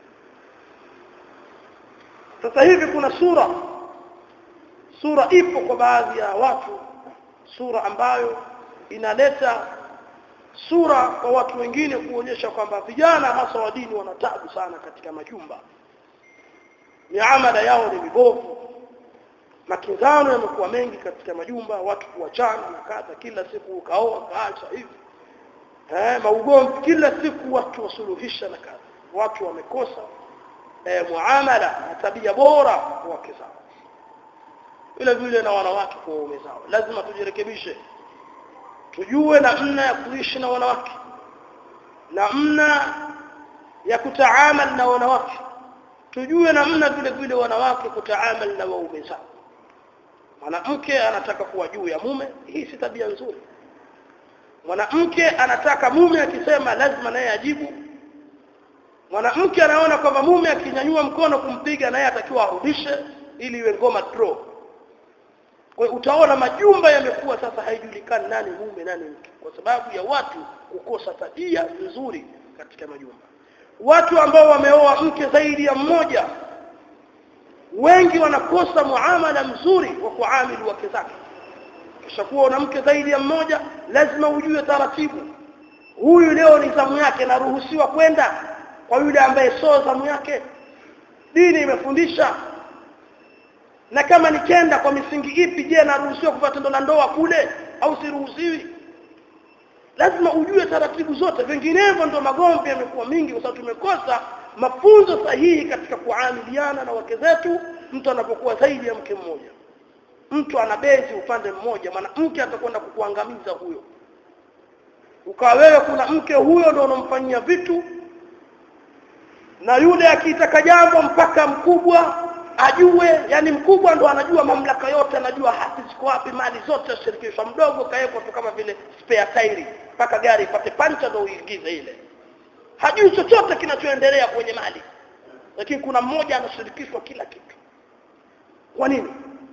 sasa hivi kuna sura sura ipo kwa baadhi ya watu sura ambayo inaleta sura kwa watu wengine kuonyesha kwamba vijana hasa wa dini wana tabu sana katika majumba miamala yao ni mibovu makinzano yamekuwa mengi katika majumba watu kuachana na kadha kila siku ukaoa kaacha hivi eh maugomvi kila siku watu wasuluhisha na kadha watu wamekosa eh, muamala na tabia bora kwa wake zao vile vile na wanawake kwa waume zao lazima tujirekebishe tujue namna ya kuishi na wanawake namna ya kutaamal na wanawake tujue namna vile vile wanawake kutaamal na waume zao mwanamke anataka kuwa juu ya mume hii si tabia nzuri mwanamke anataka mume akisema lazima naye ajibu mwanamke anaona kwamba mume akinyanyua mkono kumpiga naye atakiwa arudishe ili iwe ngoma draw kwa utaona majumba yamekuwa sasa haijulikani nani mume nani mke kwa sababu ya watu kukosa tabia nzuri katika majumba watu ambao wameoa mke zaidi ya mmoja wengi wanakosa muamala mzuri wa kuamili wake zake kisha kuwa una mke zaidi ya mmoja lazima ujue taratibu huyu leo ni zamu yake naruhusiwa kwenda kwa yule ambaye sio zamu yake dini imefundisha na kama nikenda kwa misingi ipi je naruhusiwa kufanya tendo la ndoa kule au siruhusiwi lazima ujue taratibu zote vinginevyo ndo magomvi yamekuwa mingi kwa sababu tumekosa mafunzo sahihi katika kuamiliana na wake zetu mtu anapokuwa zaidi ya mke mmoja mtu anabezi upande mmoja mwanamke atakwenda kukuangamiza huyo ukawa wewe kuna mke huyo ndo unamfanyia vitu na yule akitaka jambo mpaka mkubwa ajue yani mkubwa ndo anajua mamlaka yote anajua hati ziko wapi mali zote zashirikishwa mdogo kaekwa tu kama vile spare tairi mpaka gari ipate pancha ndo uingize ile hajui chochote kinachoendelea kwenye mali lakini kuna mmoja anashirikishwa kila kitu kwa nini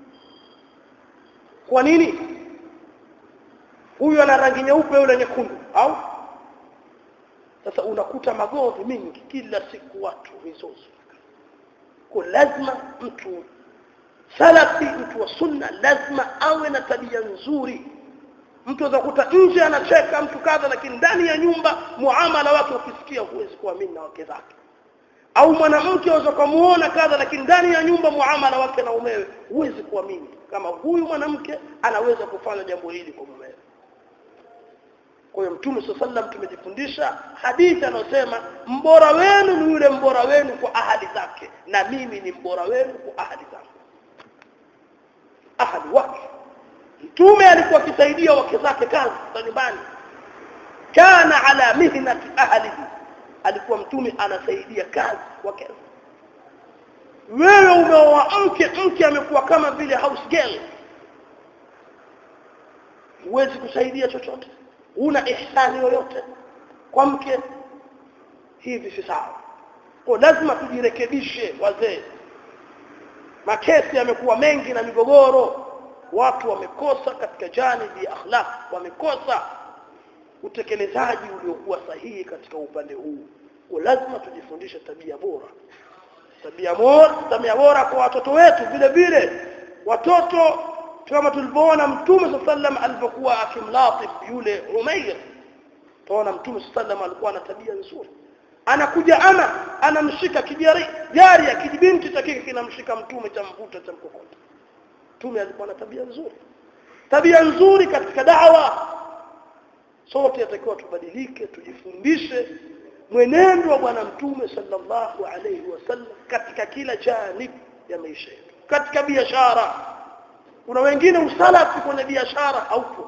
kwa nini huyu ana rangi nyeupe yule nyekundu au sasa unakuta magomvi mingi kila siku watu mizozo kwa lazima mtu salafi mtu wa sunna lazima awe na tabia nzuri mtu azakuta nje anacheka mtu kadha lakini ndani ya nyumba muamala wake ukisikia huwezi kuamini na wake zake au mwanamke aweza kumuona kadha lakini ndani ya nyumba muamala wake na umewe huwezi kuamini kama huyu mwanamke anaweza kufanya jambo hili kwa mumewe kwa hiyo mtume swalla sallam tumejifundisha hadithi anayosema mbora wenu ni yule mbora wenu kwa ahadi zake na mimi ni mbora wenu kwa ahadi zangu ahadi wake mtume alikuwa akisaidia wake zake kazi za nyumbani kana ala mihnati ahlihi alikuwa mtume anasaidia kazi wake wewe umeoa mke mke amekuwa kama vile house girl huwezi kusaidia chochote una ihsani yoyote kwa mke hivi si sawa kwa lazima tujirekebishe wazee makesi yamekuwa mengi na migogoro watu wamekosa katika janibi ya akhlaq wamekosa utekelezaji uliokuwa sahihi katika upande huu kwa lazima tujifundishe tabia bora tabia bora tabia bora kwa watoto wetu vile vile watoto kama tulivyoona mtume sallam alipokuwa akimlatif yule Umair tuona mtume sallam alikuwa na tabia nzuri anakuja ama anamshika kijari jari ya kijibinti cha kike kinamshika mtume cha mvuta cha mkokota mtume alikuwa na tabia nzuri tabia nzuri katika dawa sote yatakiwa tubadilike tujifundishe mwenendo wa bwana mtume sallallahu alayhi wasallam katika kila janib ya maisha yetu katika biashara kuna wengine usalafi kwenye biashara haupo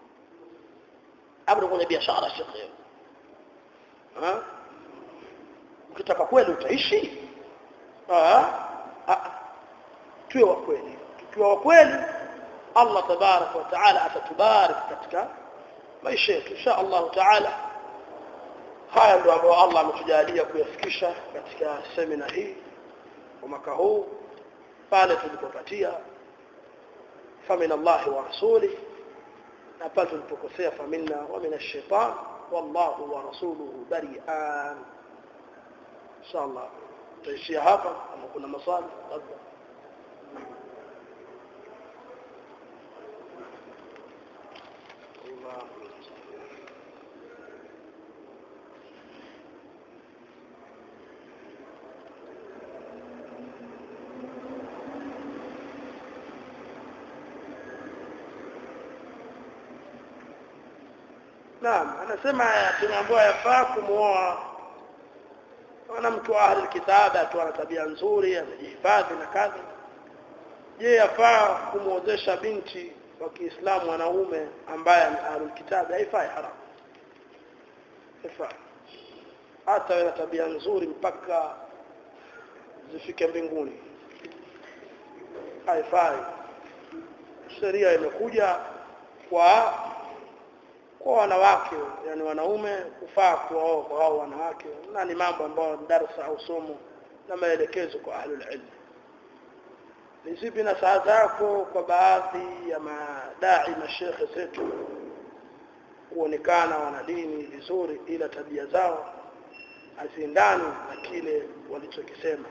hapo kwenye biashara shekhe ha ukitaka kweli utaishi ah tuwe wa kweli tukiwa wa kweli Allah tabarak wa taala atatubarik katika maisha yetu insha Allah taala haya ndio ambayo Allah ametujalia kuyafikisha katika semina hii kwa mwaka huu pale tulipopatia فمن الله ورسوله نبال البكوسية فمنا ومن الشيطان والله ورسوله بريئان إن شاء الله تشي هذا أما كنا مصالح الله Naam, anasema tunaambiwa yafaa kumuoa mwanamke wa ahli kitaba tu ana tabia nzuri, amejihifadhi na kadha. Je, yafaa kumuozesha binti wa Kiislamu mwanaume ambaye ni ahli kitaba? Haifai, haramu. Haifai. Hata wewe na tabia nzuri mpaka zifike mbinguni. Haifai. Sheria imekuja kwa kwa wanawake yani wanaume kufaa kuoa kwa hao wanawake na ni mambo ambayo darasa au somo na maelekezo kwa ahlul ilm ni zipi na saa zako kwa baadhi ya madai mashekhe zetu kuonekana wana dini vizuri ila tabia zao haziendani na kile walichokisema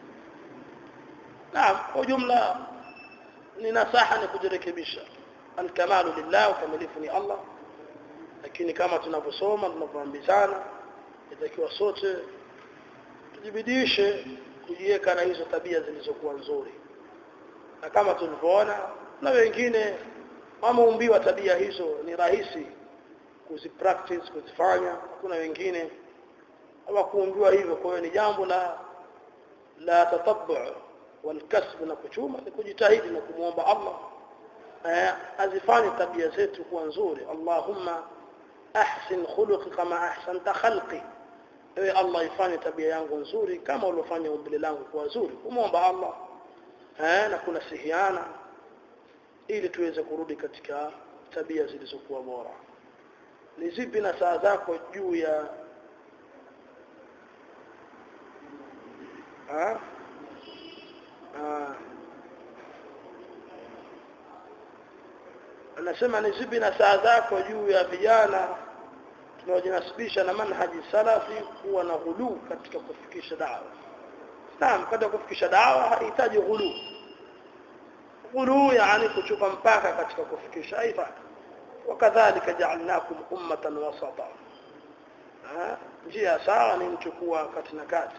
naam kwa jumla ni nasaha ni kujirekebisha alkamalu lillah ukamilifu ni Allah lakini kama tunavyosoma tunavyoambizana itakiwa sote tujibidishe kujiweka na hizo tabia zilizokuwa nzuri na kama tulivyoona na wengine wameumbiwa tabia hizo ni rahisi kuzipractice kuzifanya kuna wengine hawakuumbiwa hivyo kwa hiyo ni jambo la la tatabu walkasb na kuchuma ni kujitahidi na kumwomba Allah azifanye tabia zetu kuwa nzuri Allahumma ahsin khuluqi kama ahsanta khalqi ewe Allah ifanye tabia yangu nzuri kama uliofanya umbile langu kuwa nzuri kumwomba Allah eh na kuna sihiana ili tuweze kurudi katika tabia zilizokuwa bora ni zipi na saa zako juu ya ha? Ha. anasema ni zipi na saa zako juu ya vijana tunaojinasibisha na manhaji salafi kuwa na ghulu katika kufikisha dawa naam katika kufikisha dawa hahitaji ghulu ghulu yani kuchupa mpaka katika kufikisha haifai wakadhalika ja'alnakum ummatan wasata njia sawa ni mtu kuwa kati na kati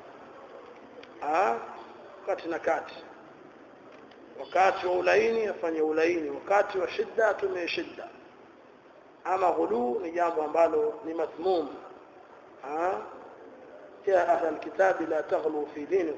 kati na kati wakati wa ulaini afanye ulaini wakati wa shida atumie shida ama ghulu ni jambo ambalo ni madhmum ha ya ahla alkitabi la taghlu fi dinikum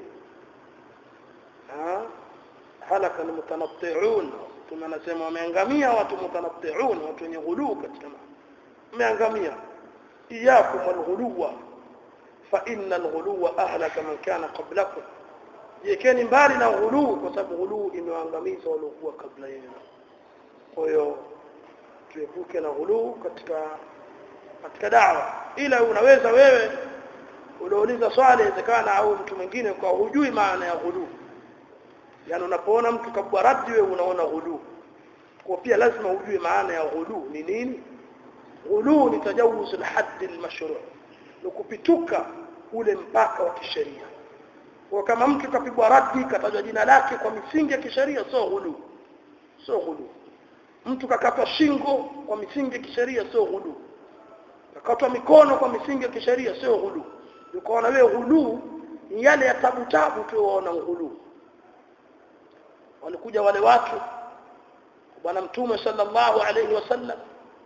ha halaka almutanatti'un tunasema wameangamia watu mutanatti'un watu wenye ghulu katika wameangamia iyakum walghuluwa fa inna alghuluwa ahlaka man kana qablakum jekeni mbali na ghulu kwa sababu ghulu imewaangamiza waliokuwa kabla yenu kwa hiyo tuepuke na ghulu katika katika dawa ila unaweza wewe uliouliza swali inawezekana au mtu mwingine kwa hujui maana ya ghulu yani unapoona mtu kabwa raddi wewe unaona ghulu kwa pia lazima ujue maana ya ghulu ni nini ghulu ni tajawuz al-hadd al-mashru' ni kupituka ule mpaka wa kisheria kwa kama mtu kapigwa raddi katajwa jina lake kwa misingi ya kisheria sio ghulu sio ghulu mtu kakatwa shingo kwa misingi ya kisheria sio ghulu kakatwa mikono kwa misingi ya kisheria sio ghulu ukaona wewe ghulu ni yale ya tabu tabu tu waona ghulu walikuja wale watu bwana mtume sallallahu alayhi wasallam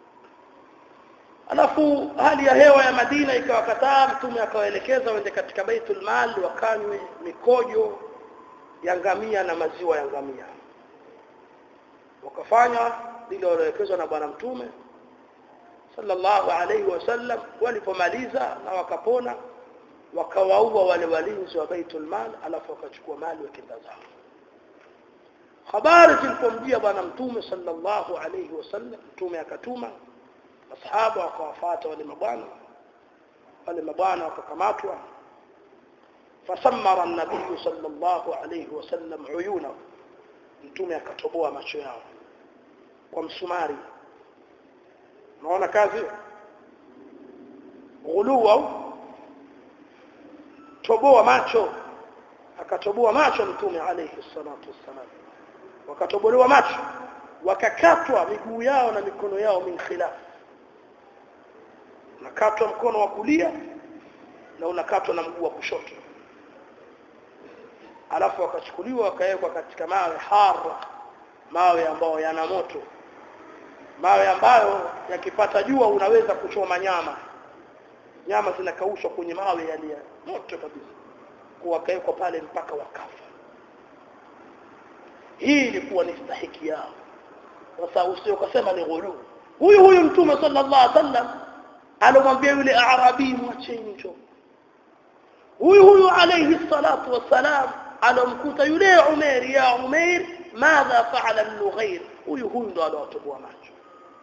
alafu hali ya hewa ya Madina ikawakataa mtume akawaelekeza waende katika Baitul Mal wakanywe mikojo ya ngamia na maziwa ya ngamia wakafanya lile walioelekezwa na bwana mtume sallallahu alayhi wasallam walipomaliza na wakapona wakawaua wale walinzi wa Baitul Mal alafu wakachukua mali wakenda zao habari zilipomjia bwana mtume sallallahu alayhi wasallam mtume akatuma masahaba wakawafuata wale mabwana wale mabwana wakakamatwa fasammara an-nabiy sallallahu alayhi wasallam uyuna mtume akatoboa macho yao kwa msumari unaona kazi ghulu au toboa macho akatoboa macho mtume alayhi salatu wassalam wakatobolewa macho wakakatwa miguu yao na mikono yao min khilaf unakatwa mkono wa kulia na unakatwa na mguu wa kushoto alafu wakachukuliwa wakawekwa katika mawe hara mawe ambayo yana moto mawe ambayo yakipata jua unaweza kuchoma nyama nyama zinakaushwa kwenye mawe yaliyo moto kabisa kwa wakawekwa pale mpaka wakafa hii ilikuwa ni stahiki yao sasa usio kusema ni ghulu huyu huyu mtume sallallahu alaihi wasallam alomwambia yule arabi mwacheni njoo huyu huyu alayhi salatu wassalam alomkuta yule Umair ya Umair madha faala al-Nughair huyu huyu ndo alowatoboa macho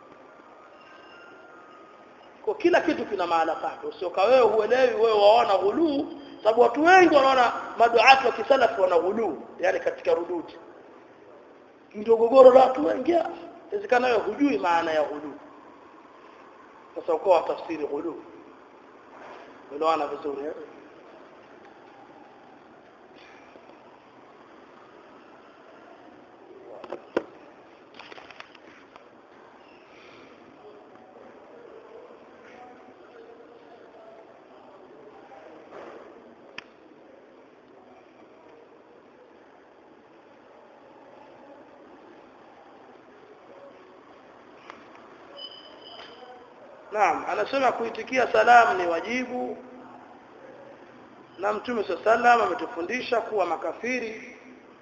kwa kila kitu kina maana pake usioka wewe huelewi wewe waona ghuluu sababu watu wengi wanaona maduati wa kisalafu wana ghuluu yani katika rududi ndio gogoro la watu wengi inawezekana wewe hujui maana ya ghuluu sasa ukoa tafsiri ghuluu unaona vizuri eh Naam, anasema kuitikia salamu ni wajibu na Mtume sallam ametufundisha kuwa makafiri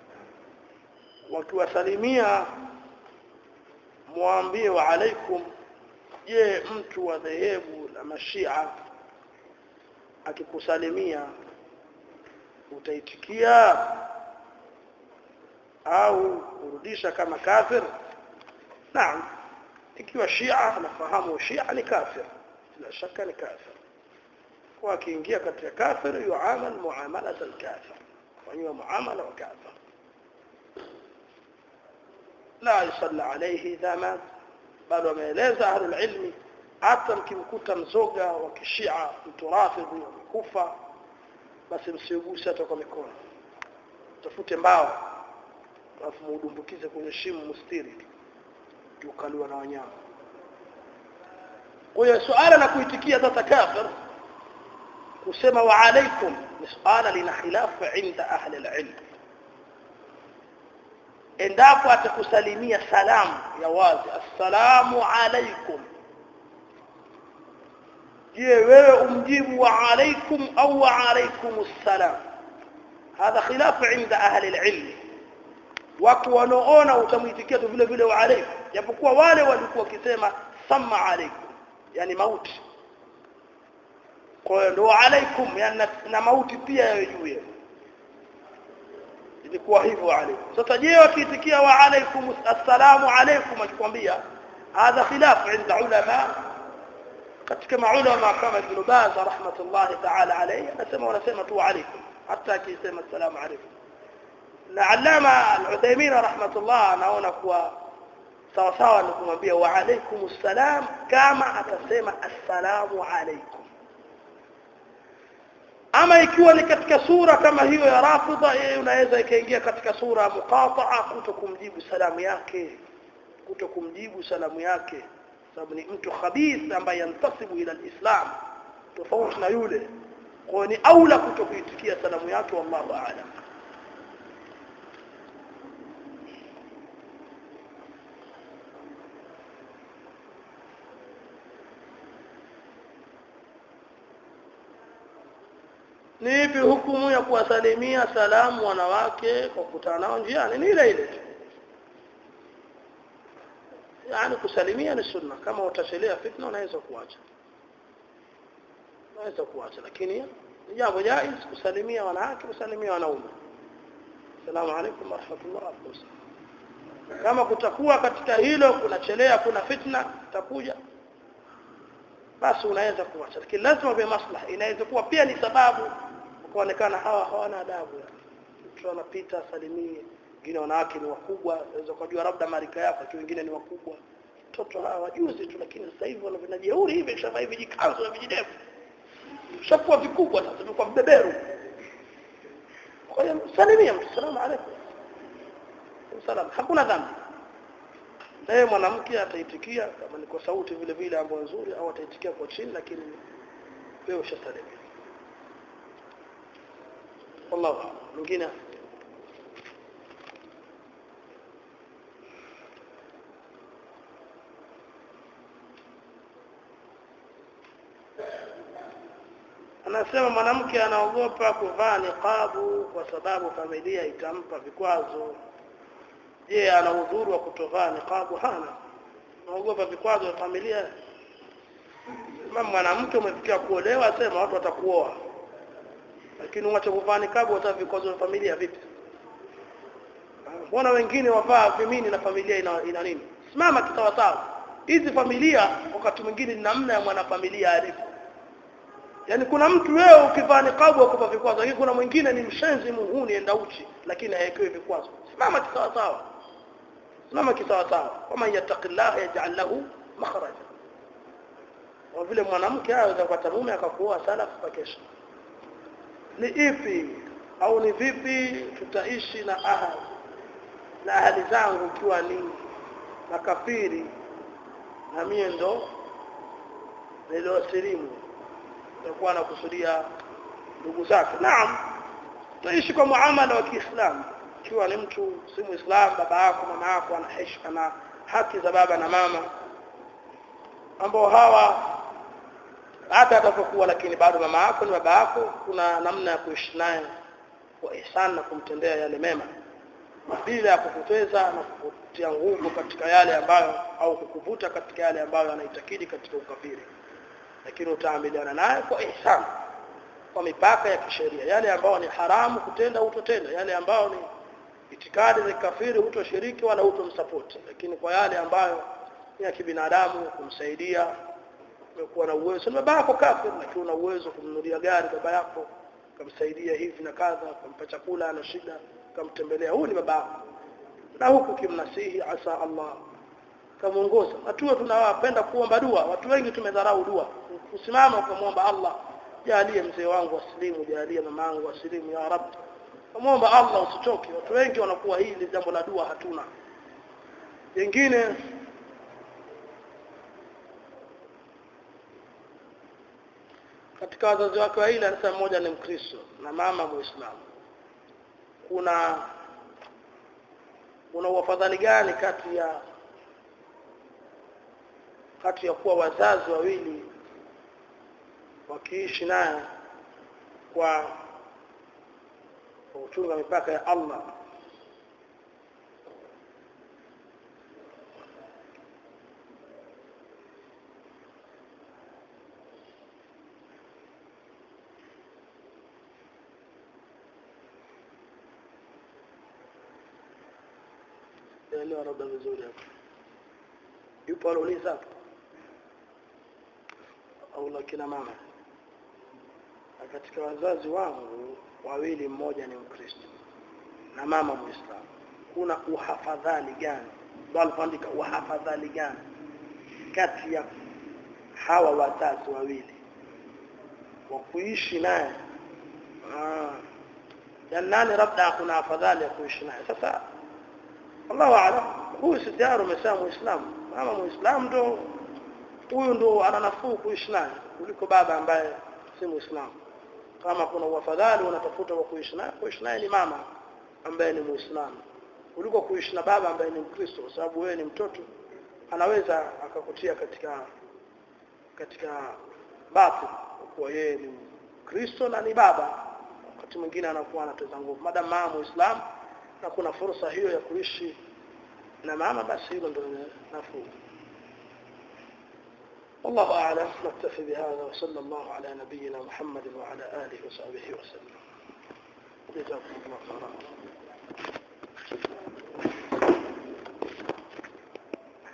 wakiwasalimia muambie wa alaikum je mtu wa dhehebu la mashia akikusalimia utaitikia au kurudisha kama kafir naam ikiwa shia anafahamu shia ni kafir bila shaka ni kafir kwa akiingia katika kafir yuamal muamala al-kafir fanywa muamala wa kafir la yusalla alayhi idha mat bado ameeleza ahlul ilmi hata mkimkuta mzoga wa kishia mtu rafidhi kufa basi msiuguse hata kwa mikono tafute mbao alafu muudumbukize kwenye shimo mustiri ukaliwa na wanyama kwa hiyo suala la kuitikia sasa kafir kusema wa alaikum ni suala lina khilafu inda ahli alilm endapo atakusalimia salamu ya wazi assalamu alaikum je wewe umjibu wa alaikum au wa alaikum assalam hadha khilafu inda ahli alilm watu wanaoona utamuitikia tu vile vile wa alaikum japokuwa wale walikuwa wakisema sama alaikum yani mauti kwa hiyo ndio alaikum yani na, na mauti pia yawe juu yenu ilikuwa hivyo alaikum sasa je wakiitikia wa alaikum assalamu alaikum akikwambia hadha khilaf inda ulama katika maulama kama ibn Baz rahmatullahi ta'ala alayhi anasema wanasema tu alaikum hata akisema assalamu alaikum na alama al-Uthaymeen rahmatullah anaona kuwa sawa sawa ni kumwambia wa alaikum assalam kama atasema assalamu alaikum ama ikiwa ni katika sura kama hiyo ya rafidha yeye unaweza ikaingia katika sura ya muqata'a kuto kumjibu salamu yake kuto kumjibu salamu yake sababu ni mtu khabith ambaye yantasibu ila alislam tofauti na yule kwa ni aula kuto kuitikia salamu yake wallahu a'lam ni ipi hukumu ya kuwasalimia salamu wanawake kwa kukutana nao njiani ni ile ile tu yani kusalimia ni sunna kama utachelea fitna unaweza kuacha unaweza kuacha lakini ni jambo jaiz kusalimia wanawake kusalimia wanaume salamu alaykum warahmatullahi wabarakatuh kama kutakuwa katika hilo kunachelea kuna fitna takuja basi unaweza kuacha lakini lazima kwa maslaha inaweza kuwa pia ni sababu kuonekana hawa hawana adabu mtu anapita salimie wengine wanawake ni wakubwa unaweza kujua labda marika yako lakini wengine ni wakubwa mtoto hawa wajuzi tu lakini sasa hivi wana vinajeuri hivi shamba hivi jikanzo na vijidevu shakuwa vikubwa sasa vimekuwa mbeberu kwa hiyo salimia mtu salamu alaykum salam hakuna dhambi naye mwanamke ataitikia kama ni kwa sauti vile vile ambayo nzuri au ataitikia kwa chini lakini wewe ushasalimia wallahu a'lam mwingine anasema mwanamke anaogopa kuvaa niqabu kwa sababu familia itampa vikwazo je ana udhuru wa kutovaa niqabu hana anaogopa vikwazo vya familia mama mwanamke umefikia kuolewa sema watu watakuoa lakini uache kuvaa niqabu hata vikwazo vya familia vipi mbona wengine wavaa vimini na familia ina, ina nini simama kisawasawa hizi familia wakati mwingine ni namna ya mwanafamilia alipo Yaani kuna mtu wewe ukivaa niqabu akupa vikwazo, lakini kuna mwingine ni mshenzi muhuni enda uchi lakini hayekewi vikwazo. Simama kisawa sawa. Simama kisawa sawa. Kama yattaqillah yaj'al lahu makhraja. Kwa vile mwanamke aweza kupata mume akakuoa salaf pakesha. Ni ipi au ni vipi tutaishi na ahali na ahali zangu ikiwa ni makafiri na mie ndo niliosilimu atakuwa anakusudia ndugu zake naam tutaishi kwa muamala wa Kiislamu ikiwa ni mtu si muislamu baba yako mama yako ana heshima na haki za baba na mama ambao hawa hata atakokuwa lakini bado mama yako ni baba yako kuna namna ya kuishi naye kwa ihsan na kumtendea yale mema bila ya kukuteza na kukutia nguvu katika yale ambayo au kukuvuta katika yale ambayo anaitakidi katika ukafiri lakini utaamiliana naye kwa ihsan kwa mipaka ya kisheria yale ambayo ni haramu kutenda utotenda yale ambayo ni itikadi za kafiri hutoshiriki wala hutomsupport lakini kwa yale ambayo ni ya kibinadamu kumsaidia umekuwa na uwezo na baba yako kafiri lakini una uwezo kumnunulia gari baba yako kumsaidia hivi na kadha kumpa chakula ana shida kumtembelea huyu ni baba yako na huku kimnasihi asa Allah kamuongoza watu tunawapenda kuomba dua watu wengi tumedharau dua kusimama ukamwomba Allah jalie mzee wangu asilimu jalie mama yangu asilimu ya rab kumwomba Allah usichoke watu wengi wanakuwa hili jambo la dua hatuna wengine katika wazazi wake wawili anasema mmoja ni mkristo na mama muislamu kuna kuna uafadhali gani kati ya kati ya kuwa wazazi wawili wakiishi naye kwa kuchunga mipaka ya Allah elewa labda vizuri hapo yupo aliuliza hapo au la kina mama na katika wazazi wangu wawili mmoja ni mkristo na mama muislamu kuna uhafadhali gani ndio alipoandika uhafadhali gani kati ya hawa wazazi wawili wa kuishi naye ah yani nani labda kuna afadhali ya kuishi naye sasa Allahu aalam huyu si tayari umesema muislamu mama muislamu ndo huyu ndo ana nafuu kuishi naye kuliko baba ambaye si muislamu kama kuna uafadhali unatafuta wa kuishi naye kuishi naye ni mama ambaye ni muislamu kuliko kuishi na baba ambaye ni mkristo kwa sababu wewe ni mtoto anaweza akakutia katika katika batil kuwa yeye ni mkristo na ni baba wakati mwingine anakuwa anatoza nguvu madam mama muislamu na kuna fursa hiyo ya kuishi na mama basi hilo ndio nafuu والله أعلم نكتفي بهذا وصلى الله على نبينا محمد وعلى آله وصحبه وسلم جزاكم الله خيرا